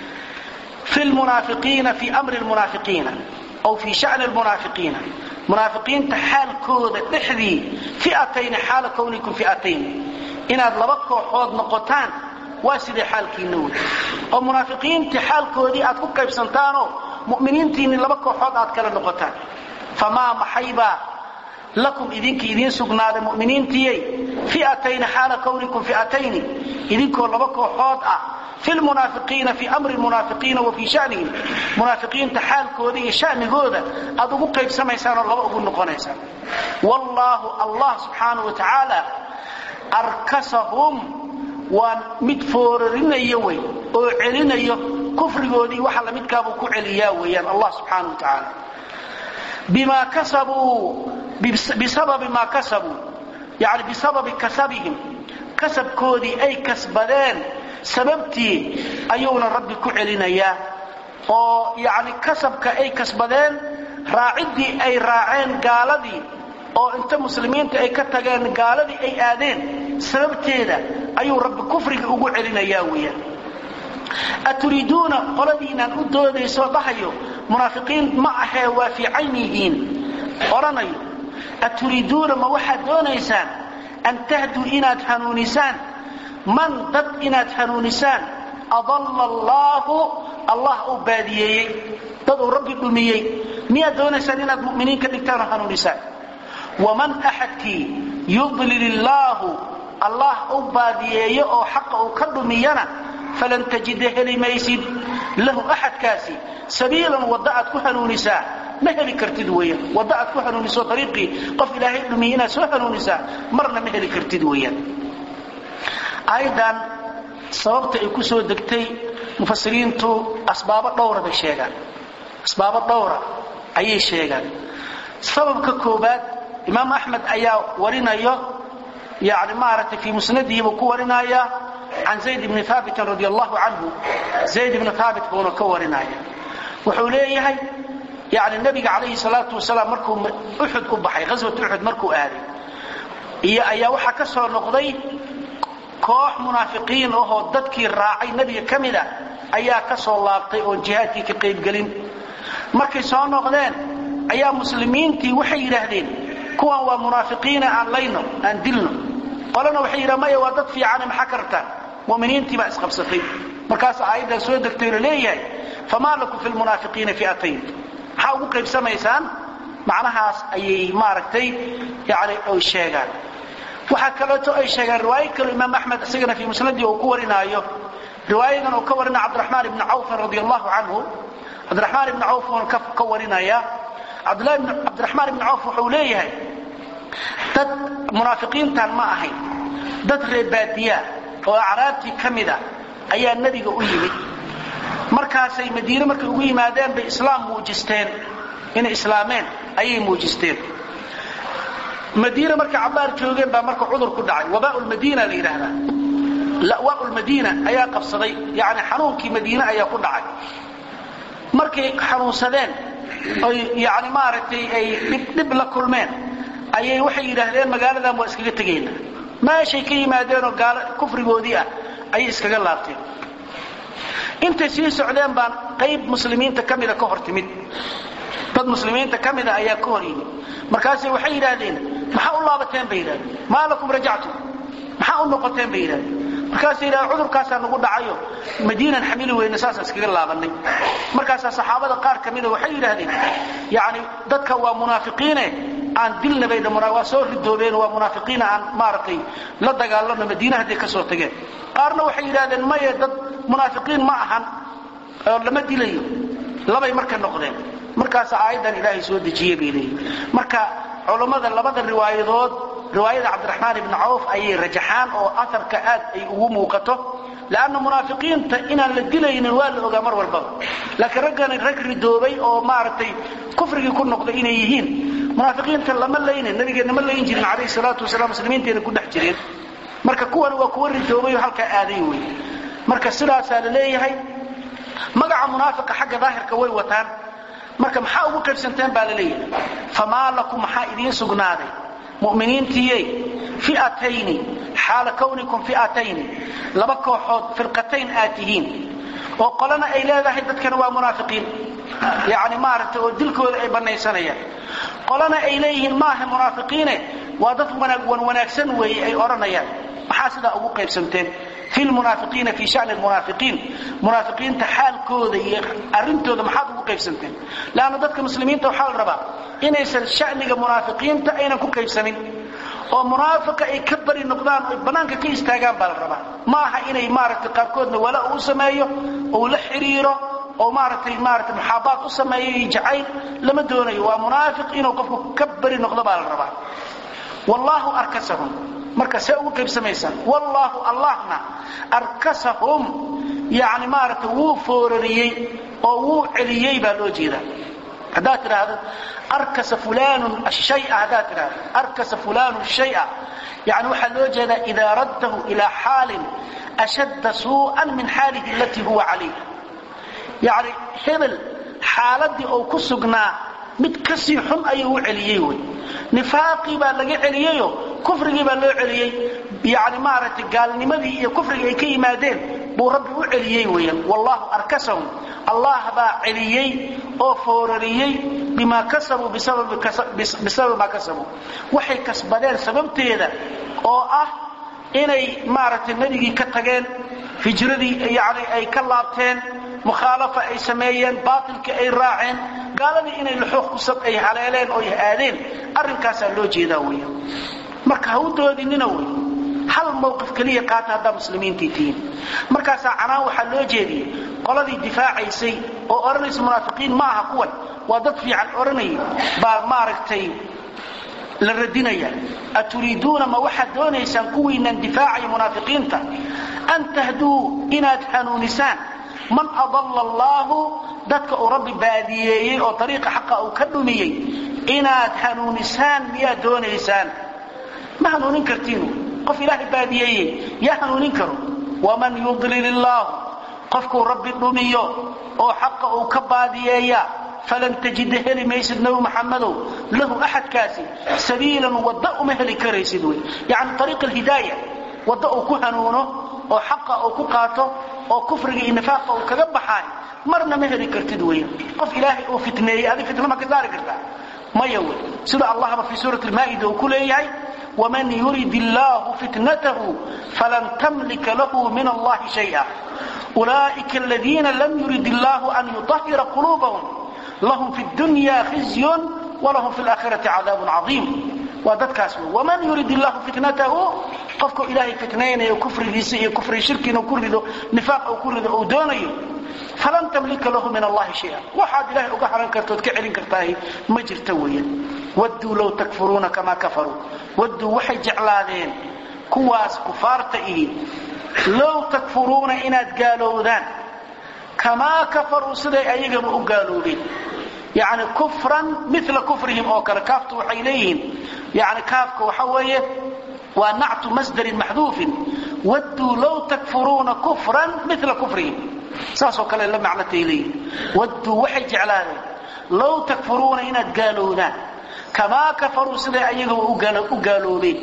في المنافقين في أمر المنافقين أو في شأن المنافقين منافقين تحال كود تحذي فئتين حال كونكم فئتين إن أدلبكوا حوض نقطان waa sidee xaalkiinna wey oo munaafiqiintii xaalkoodii aad ku qaybsantaanoo mu'miniintiinni laba kooxood aad kala noqotaan famaa maxaybaa lakum idinka idiin sugnaaday mu'miniintiyey fi'atayni xaala kownikum fi'atayni idinkoo laba kooxood ah fi lmunaafiqiina fii amri lmunaafiqiina wa fii shanihim munaafiqiinta xaalkooda iyo shanigooda aad ugu qaybsamaysaan oo laba ugu noqonaysaan wallaahu allah subxaanau wa tacaala arkasahum waa mid foorarinayo wey oo celinayo kufrigoodii waxa lamidkaabuu ku celiyaa weeyaan allah subxaana wa tacaala bima kasabuu bisababi maa kasabuu yani bisababi kasabihim kasabkoodii ay kasbadeen sababtii ayuuna rabbi ku celinayaa oo yani kasabka ay kasbadeen raaciddii ay raaceen gaaladii oo inta muslimiinta ay ka tageen gaaladii ay aadeen sababteeda ayuu rabbi kufriga ugu celinayaa weeyaan aturiiduuna qoladiinaan u doodayso dhahayo munaafiqiin ma ahee waa fiican yihiin odhanayo aturiiduuna ma waxaad doonaysaan an tahduu inaad hanuunisaan man dad inaad hanuunisaan adalla allaahu allah uu baadiyeeyey dad uu rabbi dhumiyey miyaad doonaysaan inaad mu'miniin ka dhigtaan oo hanuunisaan waman axadkii yudlil illaahu allah u baadiyeeyo oo xaqa uu ka dhumiyana falan tajida heli maysid lahu axadkaasi sabiilan wadda aad ku hanuunisaa ma heli kartid weeyaan wadda aad ku hanuuniso ariiqii qof ilaahay dhumiyey inaad soo hanuunisaa marna ma heli kartid weeyaan aayaddan sababta ay ku soo degtay mufasiriintu asbaabo dhowra bay sheegaan asbaabo dhowra ayay sheegaan sababka koobaad imaam axmed ayaa warinayo yani maaragtay fii musnadihi buu ku warinaya can zayd bni haabitin radi allahu canhu zayd ibni haabit buuna ka warinaya wuxuu leeyahay yani nebiga calayhi salaatu wasalaam markuu uxud u baxay ghaswat uxud markuu aaday iyo ayaa waxaa ka soo noqday koox munaafiqiin ahoo dadkii raacay nebiga ka mida ayaa ka soo laabtay oon jihaadkii ka qaybgelin markay soo noqdeen ayaa muslimiintii waxay yidhaahdeen kuwan waa munaafiqiina aan layno aan dilno qolana waxay yidhaha maya waa dad fiicane maxaa ka rabtaan mu'miniintii baa isqabsatay markaas aayaddan soo degtay la leeyahay famaa lakum fi lmunaafiqiina fi'atayn maxaa ugu qaybsamaysaan macnahaas ayay maaragtay yani ay sheegaan waxaa kaleeto ay sheegaan riwaayo kale imaam axmed isagana fii musnadii uu ku warinaayo riwaayadan uu ka warinaya cabdiraxmaan ibni cawfin radi allahu canhu cabdiraxmaan ibni cawf uun ka warinaya cabdiraxmaan ibni cawf wuxuu leeyahay dad munaafiqiintan ma ahayn dad reebaadiyaa oo acraabtii ka mida ayaa nebiga u yimid markaasay madiine markay ugu yimaadeen bay islaam muujisteen inay islaameen ayay muujisteen madiine markay cabaar joogeen baa marka cudur ku dhacay wabaa lmadiina la yidhaahdaa lawaa lmadiina ayaa qabsaday yani xanuunkii madiine ayaa ku dhacay markay xanuunsadeen oy yani maaragtay ay dhib la kulmeen ayay waxay yidhaahdeen magaaladan waa iskaga tegayna meeshay ka yimaadeenoo gaalo kufrigoodii ah ayay iskaga laabteen intay sii socdeen baan qayb muslimiinta ka mida ka hor timid dad muslimiinta ka mida ayaa ka hor yimid markaasay waxay yidhaahdeen maxaa u laabateen bay yidhahdeen maa lakum rajactum maxaa u noqoteen bay yidhahdeen markaasay yidhahdeen cudurkaasaa nagu dhacayo madiinan xamili weyne saasaan iskaga laabanay markaasaa saxaabada qaar ka mida waxay yidhaahdeen yacni dadka waa munaafiqiine aan dilna bay waa soo ridoobeen waa munaafiqiina aan maaragtay la dagaalano madiina hadday ka soo tageen qaarna waxay yidhahdeen maye dad munaafiqiin ma ahan oo lama dilayo labay marka noqdeen markaasa aayaddan ilaahay soo dejiye bay leeyihin marka culammada labada riwaayadood riwaayada cabdiraxmaan ibni cawf ayay rajaxaan oo aharka aad ay ugu muuqato lanna munaafiqiinta inaan la dilaynin waa la ogaa mar walbaba laakiin raggani rag ridoobay oo maaragtay kufrigii ku noqday inay yihiin munaafiqiinta lama laynin nabigeenna ma layn jirin calayhi salaatu wasalaam muslimiintayna ku dhex jireen marka kuwan waa kuwa ridoobay oo halkaa aaday wey marka sidaasaa la leeyahay magaca munaafiqa xagga daahirka way wataan marka maxaa ugu qaybsanteen baa la leeyahay famaa lakum maxaa idiin sugnaaday mu'miniintiyey fi'atayni xaala kawnikum fi'atayni laba kooxood firqatayn aad tihiin oo qolana ay leedahay dadkana waa munaafiqiin yacni maaragtay oo dilkooda ay bannaysanayaan qolana ay leeyihiin maaha munaafiqiine waa dad wan wanaagsan weeye ay odhanayaan maxaa sidaa ugu qaybsanteen fi lmunaafiqiina fi shani lmunaafiqiin munaafiqiinta xaalkooda iyo arrintooda maxaad ugu qaybsanteen leanna dadka muslimiinta waxaa la rabaa inaysan shaniga munaafiqiinta aynan ku qaybsanin oo munaafiqa ay ka bari noqdaan oy bannaanka ka istaagaan baa la rabaa ma aha inay maaragtay qaarkoodna wala uu sameeyo ou la xidhiiro oo maaragtay maaragtay muxaabaad u sameeyo iyo jacayl lama doonayo waa munaafiq inuu qofku ka bari noqdo baa la rabaa wallaahu arkasahum marka see ugu qaybsamaysaan wallaahu allahna arkasahum yani maaragtay wuu foorariyey oo wuu celiyey baa loo jeedaa haddaad tidhaahdo arkasa fulanun ashaya haddaad tidhahdo arkasa fulanu shaya yani waxaa loo jeedaa idaa raddahu ilaa xaalin ashadda suu'an min xaalihi alatii huwa calayha yani hebel xaaladii ou ku sugnaa mid kasii xun ayuu u celiyey wy nifaaqii baa laga celiyeyo kufrigii baa loo celiyey yani maaragtay gaalnimadii iyo kufrigii ay ka yimaadeen buu rabbi u celiyey weeyaan wallahu arkasahum allah baa celiyey oo foorariyey bimaa kasabuu bisababi maa kasabuu waxay kasbadeen sababteeda oo ah inay maaragtay nebigii ka tageen hijradii yani ay ka laabteen mukhaalafa ay sameeyeen baatilkii ay raaceen gaaladii inay luxuuq kusab ay haleeleen oo ay aadeen arrinkaasaa loo jeedaa weya marka ha u doodinina wey hal mawqif keliya qaata haddaa muslimiintii tihiin markaasaa canaan waxaa loo jeediyey qoladii difaacaysay oo odhanaysa munaafiqiin ma aha kuwan waa dad fiican odhanayay baa maaragtay la radinaya aturiiduuna ma waxaad doonaysaan kuwiinaan difaacaya munaafiqiinta an tahduu inaad hanuunisaan man adalla allaahu dadka uu rabbi baadiyeeyey oo ariiqa xaqa uu ka dhumiyey inaad hanuunisaan miyaad doonaysaan ma hanuunin kartiin qof ilaahay baadiyeeyey yaa hanuunin karo waman yudlil illaahu qofkuu rabbi dhumiyo oo xaqa uu ka baadiyeeya falan tajida heli maysid nabi maxamadow lahu axadkaasi sabiilan wadda uma heli karaysid wey yani ariiq alhidaaya wadda uu ku hanuuno oo xaqa uu ku qaato oo kufriga iyo nifaaqa uu kaga baxaay marna ma heli kartid weya qof ilaahay uu fitneeyey adi fitna ma ka saari kartaa maya wey sida allahba fii suurati lmaa'ida uu ku leeyahay waman yurid illaahu fitnatahu falan tamlika lahu min allahi shaya ulaa'ika aladiina lam yurid illaahu an yutahira quluubahum lahum fi dunya khizyun walahum fi laakhirati cadaabun cadiim waa dadkaas wey waman yurid illahu fitnatahu qofku ilaahay fitnaynayo kufrigiisa iyo kufri shirkiina ku rido nifaaq uu ku rido uu doonayo falan tamlika lahu min allahi shaya waxaad ilahay uga haran kartood ka celin kartaahi ma jirta weeyaan wadduu low takfuruuna kamaa kafaruu wadduu waxay jeclaadeen kuwaas kufaarta ihi low takfuruuna inaad gaalowdaan kamaa kafaruu siday ayagaba u gaaloobeen yani kufran mila kufrihim oo kale kaaftu waxay leeyihiin yani kaafka waxa weeye waa nactu masdarin maxduufin wadduu low takfuruuna kufran mila kufrihim saasoo kale la macnatay leeyihin wadduu waxay jeclaadeen low takfuruuna inaad gaalowdaan kamaa kafaruu siday ayagaba u gaaloobeen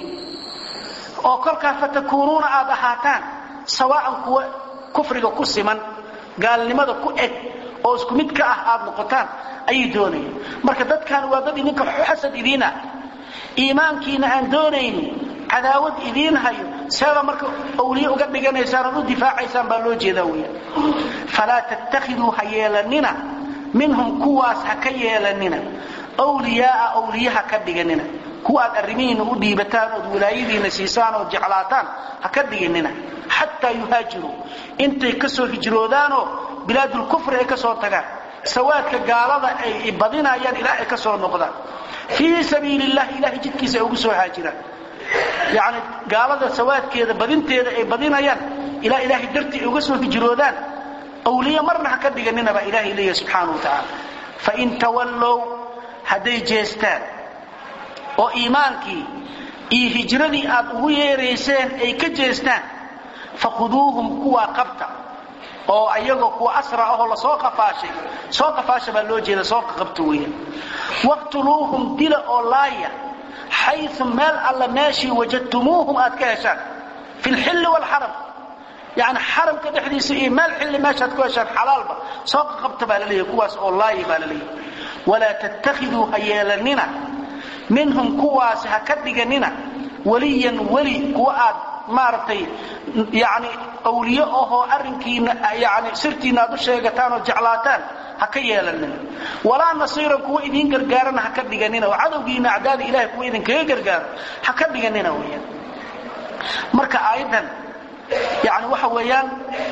oo kolkaa fatakuunuuna aad ahaataan sawaa'an kuwa kufriga ku siman gaalnimada ku eg oo isku mid ka ah aad noqotaan ayay doonayeen marka dadkan waa dad idinka xasad idiin ah iimaankiina aan doonaynin cadaawad idiin hayo seeda marka awliye uga dhiganaysaan ood u difaacaysaan baa loo jeedaa weeyaan falaa tattakhiduu ha yeelanina minhum kuwaas ha ka yeelanina wliyaaa awliye ha ka dhiganina kuwa aad arrimihiinna u dhiibataan ood wilaayadiinna siisaan ood jeclaataan ha ka dhiganina xataa yuhaajiruu intay ka soo hijroodaanoo bilaadulkufri ay ka soo tagaan sawaadka gaalada ay badinayaan ilaa ay ka soo noqdaan fii sabiili illahi ilahay jidkiisa ay ugu soo haajiraan yacni gaalada sawaadkeeda badinteeda ay badinayaan ilaa ilaahay dartii ay uga soo hijroodaan awliye marna ha ka dhiganina baa ilaahay leeyahy subxaana wa tacaala fain tawallow hadday jeestaan oo iimaankii iyo hijradii aad ugu yeerayseen ay ka jeestaan fakhuduuhum kuwaa qabta oo ayagoo kuwa asra ahoo lasoo qafaashay soo qafaasha baa loo jeeda soo qabta weeyaan waqtuluuhum dila oo laaya xayu meel alla meeshii wajadtumuuhum aad ka heshaan fi lxilli waalxaram yani xaramka dhexdiisa iyo meel xilli meeshaad ku heshaan xalaalba soo qabta baa la leeyahy kuwaas oo laaya baa la leeyahy walaa tattakhiduu ha yeelanina minhum kuwaasi ha ka dhiganina weliyan weli kuwa aad maaragtay yani awliye ahoo arrinkiina yani sirtiina aad u sheegataan oo jeclaataan ha ka yeelanina walaa nasiiran kuwa idiin gargaarana ha ka dhiganina oo cadowgiina acdaada ilahay kuwa idinkaga gargaaro ha ka dhiganina weyaan marka aayaddan yani waxa weeyaan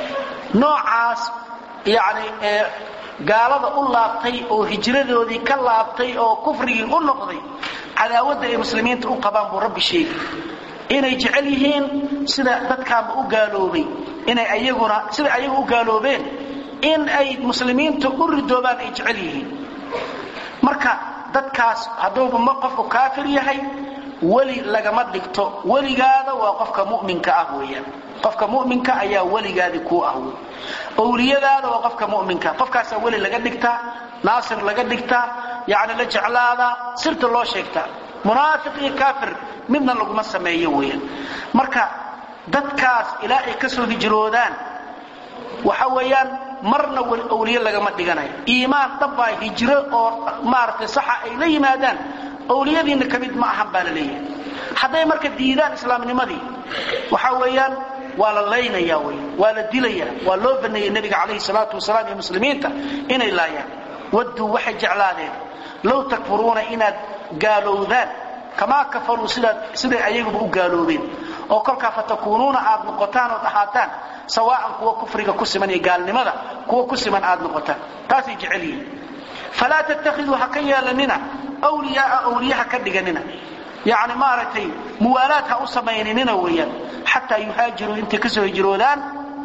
noocaas yani gaalada u laabtay oo hijradoodii ka laabtay oo kufrigii u noqday cadaawadda ay muslimiinta u qabaan buu rabbi sheegi inay jecel yihiin sida dadkaanba u gaaloobay inay ayaguna sida ayagu u gaaloobeen in ay muslimiinta u ridoobaan ay jecel yihiin marka dadkaas hadduuba ma qofku kaafir yahay weli lagama dhigto weligaada waa qofka mu'minka ah weeyaan qofka mu'minka ayaa weligaadii kuu ah wey owliyadaada waa qofka mu'minka qofkaasaa weli laga dhigtaa naasir laga dhigtaa yacni la jeclaadaa sirta loo sheegtaa munaafiq iyo kaafir midna laguma sameeyo weeyaan marka dadkaas ilaa ay ka soo hijroodaan waxa weeyaan marna awliye lagama dhiganayo iimaan dhabbaa hijro oo maaragtay saxa ay la yimaadaan awliyadiinna ka mid ma ahan baa la leeyahay hadday marka diidaan islaamnimadii waxa weeyaan waa la laynaya wy waa la dilaya waa loo baneeyey nebiga calayhi salaatu wasalaam iyo muslimiinta inay laayaan wadduu waxay jeclaadeen low takfuruuna inaad gaalowdaan kamaa kafaruu siday ayaguba u gaaloobeen oo kolkaa fatakuunuuna aad noqotaan ood ahaataan sawaa'an kuwa kufriga ku siman iyo gaalnimada kuwa ku siman aad noqotaan taasay jecel yihiin falaa tattakhiduu ha ka yeelanina wliyaaa awliye ha ka dhiganina yani maaragtay muwaalaad ha u samayninina weeyaan xataa yuhaajiruu intay ka soo hijroodaan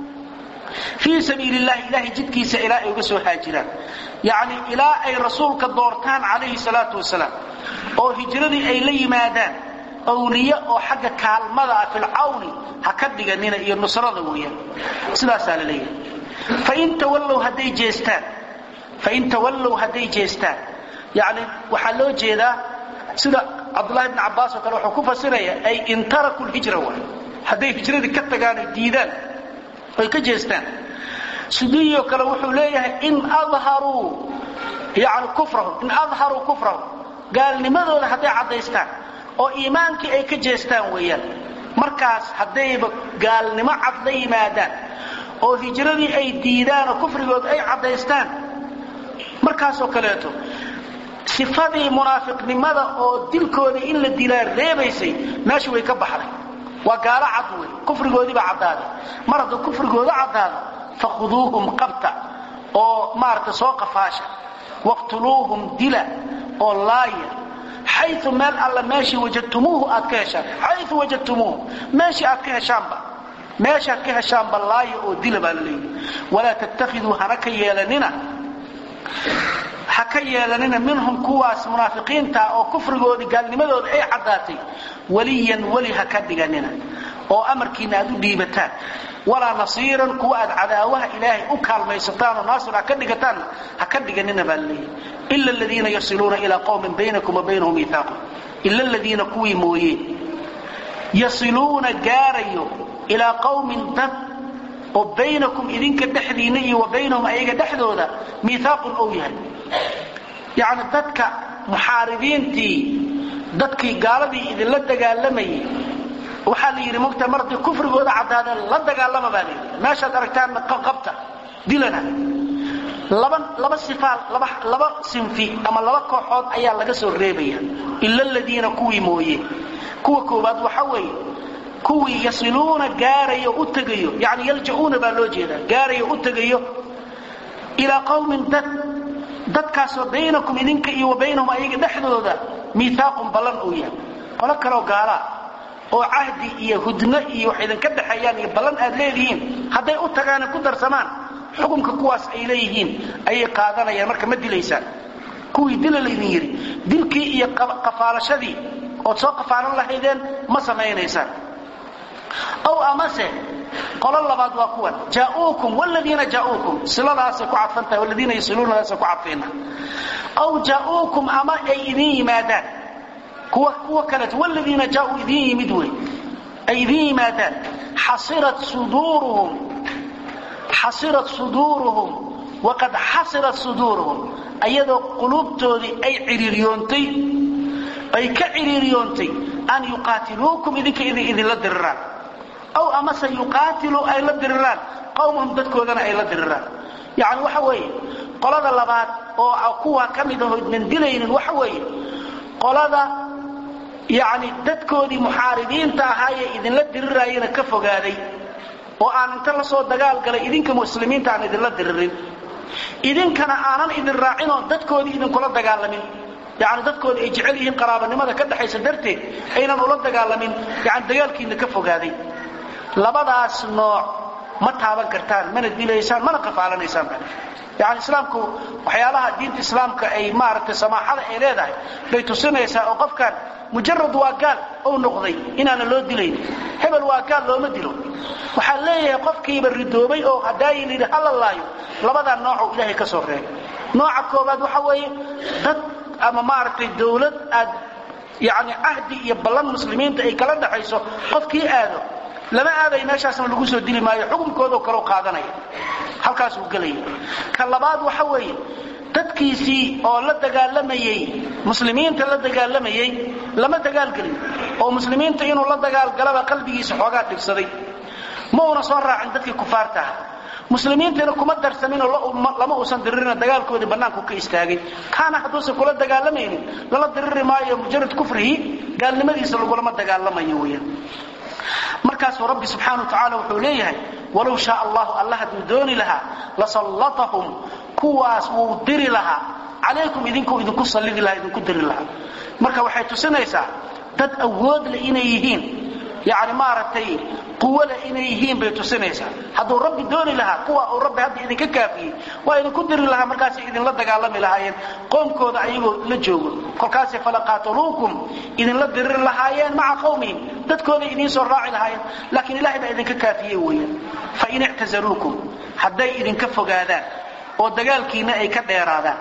fii sabiili llahi ilahay jidkiisa ilaa ay uga soo haajiraan yacni ilaa ay rasuulka doortaan calayhi salaatu wasalaam oo hijradii ay la yimaadaan awliye oo xagga kaalmada ah filcawni ha ka dhiganina iyo nusrada weeyaan sidaasaa la leeyahay fain tawallow hadday jeestaan fain tawallow hadday jeestaan yani waxaa loo jeedaa sida cabdulahi bn cabaas oo kale wuxuu ku fasiraya ay in taraku lhijra waay hadday hijradii ka tagaan ay diidaan oy ka jeestaan sudiyo kale wuxuu leeyahay in adharuu yani kufrahum in adharuu kufrahum gaalnimadooda hadday caddaystaan oo iimaankii ay ka jeestaan weeyaan markaas haddayba gaalnimo cad la yimaadaan oo hijradii ay diidaan oo kufrigood ay caddaystaan markaasoo kaleeto sifadii munaafiqnimada oo dilkoodii in la dilaa reebaysay meesha way ka baxday waa gaalo cad wey kufrigoodii baa caddaaday mar hadduu kufrigooda caddaado fakhuduuhum qabta oo maaragta soo qafaasha waqtuluuhum dila oo laaya xayu meel alla meeshii wajadtumuuhu aad ka heshaan xayu wajadtumuuhu meeshii aad ka heshaanba meeshaad ka heshaanba laaya oo dila baa la leeyihi walaa tattakhiduu hana ka yeelanina ha ka yeelanina minhum kuwaas munaafiqiinta oo kufrigoodii gaalnimadooda ay caddaatay waliyan weli ha ka dhiganina oo amarkiina aad u dhiibataan walaa nasiiran kuwa aad cadaawaha ilaahay u kaalmaysataan oo naasir ha ka dhigataan ha ka dhiganina baa laleeyahy ila aladiina yasiluuna ilaa qowmin baynakum wa baynahum miihaaqun ila aladiina kuwii mooye yasiluuna gaarayo ilaa qowmin dad oo baynakum idinka dhexdiinna iyo wa baynahum ayaga dhexdooda miihaaqun ou yahay yacni dadka muxaaribiintii dadkii gaaladii idinla dagaalamayay waxaa la yidhi mogta mar haddii kufrigooda caddaadeen la dagaalama baa layidhi meeshaad aragtaanna qabta dilana laba laba sifaal laba laba sinfi ama laba kooxood ayaa laga soo reebaya ila aladiina kuwii mooye kuwa koowaad waxa weeye kuwii yasiluuna gaarayo u tegayo yani yalja'uuna baa loo jeedaa gaarayo u tegayo ilaa qowmin dad dadkaasoo baynakum idinka iyo wa baynahum ayaga dhexdooda miihaaqun ballan uu yahay qolo kaleoo gaalaa oo cahdi iyo hudno iyo wax idinka dhexeeyaan iyo ballan aad leedihiin hadday u tagaana ku darsamaan xukunka kuwaas ay leeyihiin ayay qaadanayaan marka ma dilaysaan kuwii dila laydin yidhi dilkii iyo qafaalashadii ood soo qafaalan lahaydeen ma samaynaysaan ow amase qolo labaad waa kuwan jaauukum wladiina jaauukum siladaasay ku cadfantahay waladiina yasiluunadaasay ku cadfayna ow jaauukum ama ay idin yimaadaan kuwa kuwa kaleeto wladiina jaauu idin yimid wey ay idin yimaadaan xasirat suduuruhum xasirat suduuruhum waqad xasirat suduuruhum ayadoo quluubtoodii ay ciriiriyoontay ay ka ciriiriyoontay an yuqaatiluukum idinka idinla diriraan aw amase yuqaatiluu ay la diriraan qowmahum dadkoodana ay la diriraan yacni waxa weeye qolada labaad oo kuwa ka mid aho idnan dilaynin waxa weeye qolada yacni dadkoodii muxaaribiinta ahaayee idinla diriraayana ka fogaaday oo aan inta la soo dagaal galay idinka muslimiinta aan idinla diririn idinkana aanan idin raacinoo dadkoodii idinkula dagaalamin yani dadkooda ay jecel yihiin qaraabanimada ka dhexaysa darteed aynan ula dagaalamin yani dagaalkiina ka fogaaday labadaas nooc ma taaban kartaan mana dilaysaan mana qafaalanaysaan yani islaamku waxyaalaha diinta islaamka ay maaragtay samaaxada ay leedahay bay tusinaysaa oo qofkan mujarad waa gaal ou noqday inaana loo dilayn hebel waa gaal looma dilo waxaa leeyahay qofkiiba ridoobay oo hadaayi layidhi hala laayo labadaa noocoo ilaahay ka soo reebay nooca koobaad waxa weeye dad ama maaragtay dawlad aad yani cahdi iyo ballan muslimiinta ay kala dhaxayso qofkii aado lama aaday meeshaasna lagu soo dili maayo xukunkoodo kaleu qaadanaya halkaasuu gelaya ka labaad waxa weeye dadkiisii oo la dagaalamayey muslimiinta la dagaalamayey lama dagaalgelin oo muslimiinta inuu la dagaalgalaba qalbigiisa xoogaa dhibsaday ma una soo raacin dadkii kufaarta ah muslimiintana kuma darsaminoo lama uusan diririna dagaalkoodii bannaanku ka istaagay kaana hadduusan kula dagaalamaynin lala diriri maayo mujarad kufrihi gaalnimadiisa lagulama dagaalamayo weyaan markaasuu rabbi subxaana wa tacaala wuxuu leeyahay walow shaa allahu alla hadduu dooni lahaa lasallatahum kuwaas wuu diri lahaa calaykum idinku idinku sallidi lahaa idinku diri lahaa marka waxay tusinaysaa dad awood leh inay yihiin yani maaragtay quwoleh inay yihiin bay tusinaysaa hadduu rabbi dooni lahaa kuwa uu rabbi hadda idinka kaafiyey waa idinku diri lahaa markaasay idinla dagaalami lahaayeen qoomkooda ayagoo la joogo kolkaasay falaqaataluukum idinla diriri lahaayeen maca qowmihim dadkooday idiin soo raaci lahaayeen laakiin ilahay baa idinka kaafiyey weeyaan fain ictazaluukum hadday idinka fogaadaan oo dagaalkiina ay ka dheeraadaan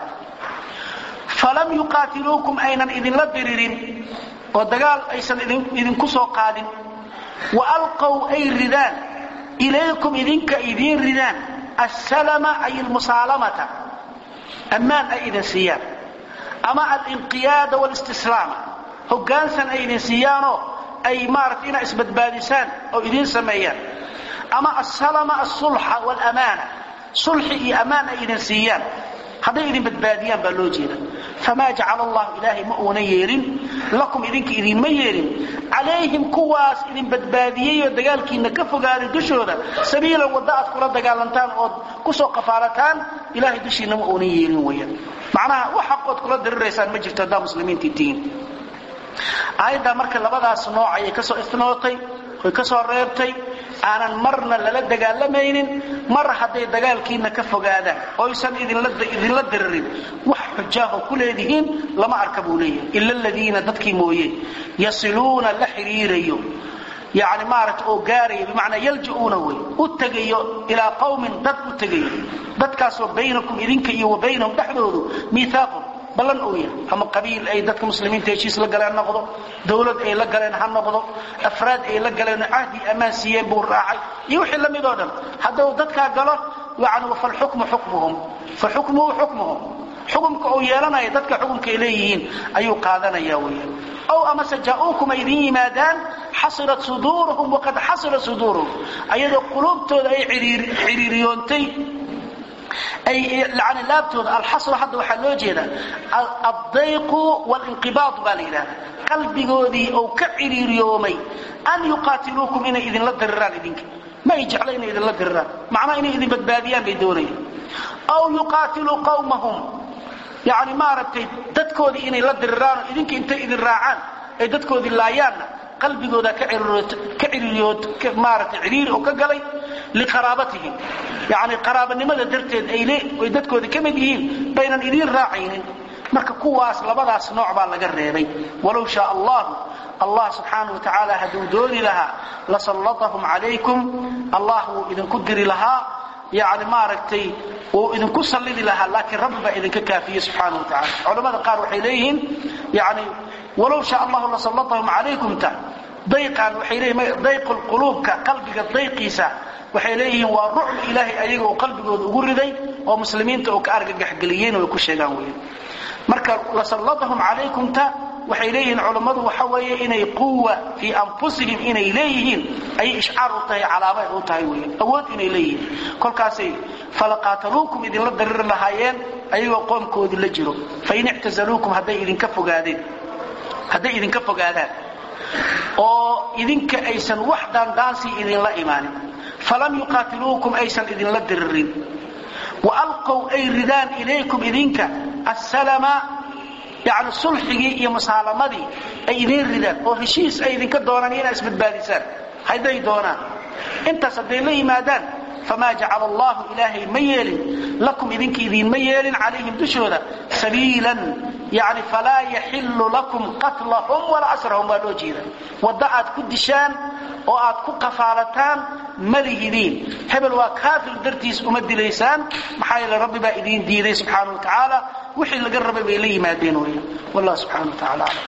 falam yuqaatiluukum aynan idinla diririn oo dagaal aysan idinku soo qaadin wa alqow ay ridaan ilaykum idinka idiin ridaan assalama ay almusaalamata ammaan ay idin siiyaan ama alinqiyaada walistislaama hoggaansan ay idin siiyaanoo ay maaragtay inaa isbadbaadisaan oo idiin sameeyaan ama asalama asulxa waalamaana sulxi iyo ammaan ay idin siiyaan hadday idin badbaadiyaan baa loo jeeda famaa jacala allahu ilaahay ma uuna yeelin lakum idinka idinma yeelin calayhim kuwaas idin badbaadiyey oo dagaalkiinna ka fogaaday dushooda sabiilan wadda aad kula dagaalantaan ood kusoo qafaalataan ilahay dushiinna ma uunan yeelin weyaan macnaha wax xaqood kula diriraysaan ma jirto haddaa muslimiintii tihiin aayaddaa marka labadaas nooc ayay kasoo istinootay oy ka soo reebtay aanan marna lala dagaalamaynin mar hadday dagaalkiina ka fogaadaan oysan idinla diririn wax xujaaho ku leedihiin lama arka buu leeyahay ila aladiina dadkii mooye yasiluuna la xiriirayo yani maaragta oo gaaraya bimacnaa yalja-uuna wey u tegayo ilaa qawmin dad u tegayo dadkaasoo baynakum idinka iyo wa baynahum dhexdoodu miihaaqun ballan uu yahay ama qabiil ay dadka muslimiinta heshiis la galeen noqdo dawlad ay la galeen ha noqdo afraad ay la galeen cahdi ammaan siiyeen buu raacay iyo wixii la mid oo dhan hadduu dadkaa galo yani falxukmu xukmuhum faxukmuhu xukmuhum xukumka uu yeelanaya dadka xukumka ay leeyihiin ayuu qaadanaya weya ow amase jaa-uukum ay idin yimaadaan xasirat suduuruhum waqad xasira suduuruhum ayadoo quluubtooda ay xiriiriyoontay ay yani laabtooda alxasru hadda waxaa loo jeeda addayqu walinqibaad baa la yidhahda qalbigoodii ou ka ciriiriyoomay an yuqaatiluukum inay idinla diriraan idinka ma ay jecla inay idinla diriraan macnaha inay idin badbaadiyaan bay doonayaan aw yuqaatiluu qawmahum yani maaragtay dadkoodii inay la diriraanoo idinka intay idin raacaan ay dadkoodii laayaanna qalbigooda ka ciriiriyood maaragtay ciriiri oo ka galay liqaraabatihim yani qaraabanimada darteed ay dadkoodii ka mid yihiin baynan idiin raacaynin marka kuwaas labadaas nooc baa laga reebay walow shaa allahu allah subxaanau wa tacaala hadduu dooni lahaa lasallatahum calaykum allah wuu idinku diri lahaa yani maaragtay wuu idinku sallidi lahaa laakiin rabbi baa idinka kaafiyey subxaana wa tacala culamada qaar waxay leeyihiin yani walow shaa allahu lasallatahum calaykumta dayqan waxay leeyihin dayqu lquluubka qalbiga dayqiisa waxay leeyihiin waa rucb ilaahay ayaga uu qalbigooda ugu riday oo muslimiinta uu ka argagaxgeliyeen oo ay ku sheegaan weyan marka lasallatahum calaykumta waxay leeyihiin culammadu waxa weeye inay quwa fii anfusihim inay leeyihiin ayay ishcaar u tahay calaama u tahay weyan awood inay leeyihiin kolkaasay falaqaataluukum idinla dariri lahaayeen ayagoo qoomkoodii la jiro fain ictazaluukum hadday idinka fogaadeen hadday idinka fogaadaan oo idinka aysan wax daandaansii idinla imaanin falam yuqaatiluukum aysan idinla diririn wa alqow ay ridaan ilaykum idinka assalama yani sulxigii iyo musaalamadii ay idiin ridaan oo heshiis ay idinka doonaan inaa isbadbaadisaan hadday doonaan intaas hadday la yimaadaan famaa jacala allahu ilaahay ma yeelin lakum idinka idiinma yeelin calayhim dushooda sabiilan yani falaa yaxilu lakum qatlahum walaa asrahum baa loo jeeda wadda aad ku dishaan oo aad ku qafaalataan ma lihidiin hebel waa kaafir dartiis uma dilaysaan maxaa yeele rabbi baa idiin diiday subxaana wa tacaala wixii laga rabay bay la yimaadeen weya wallah subxana wa tacala aclam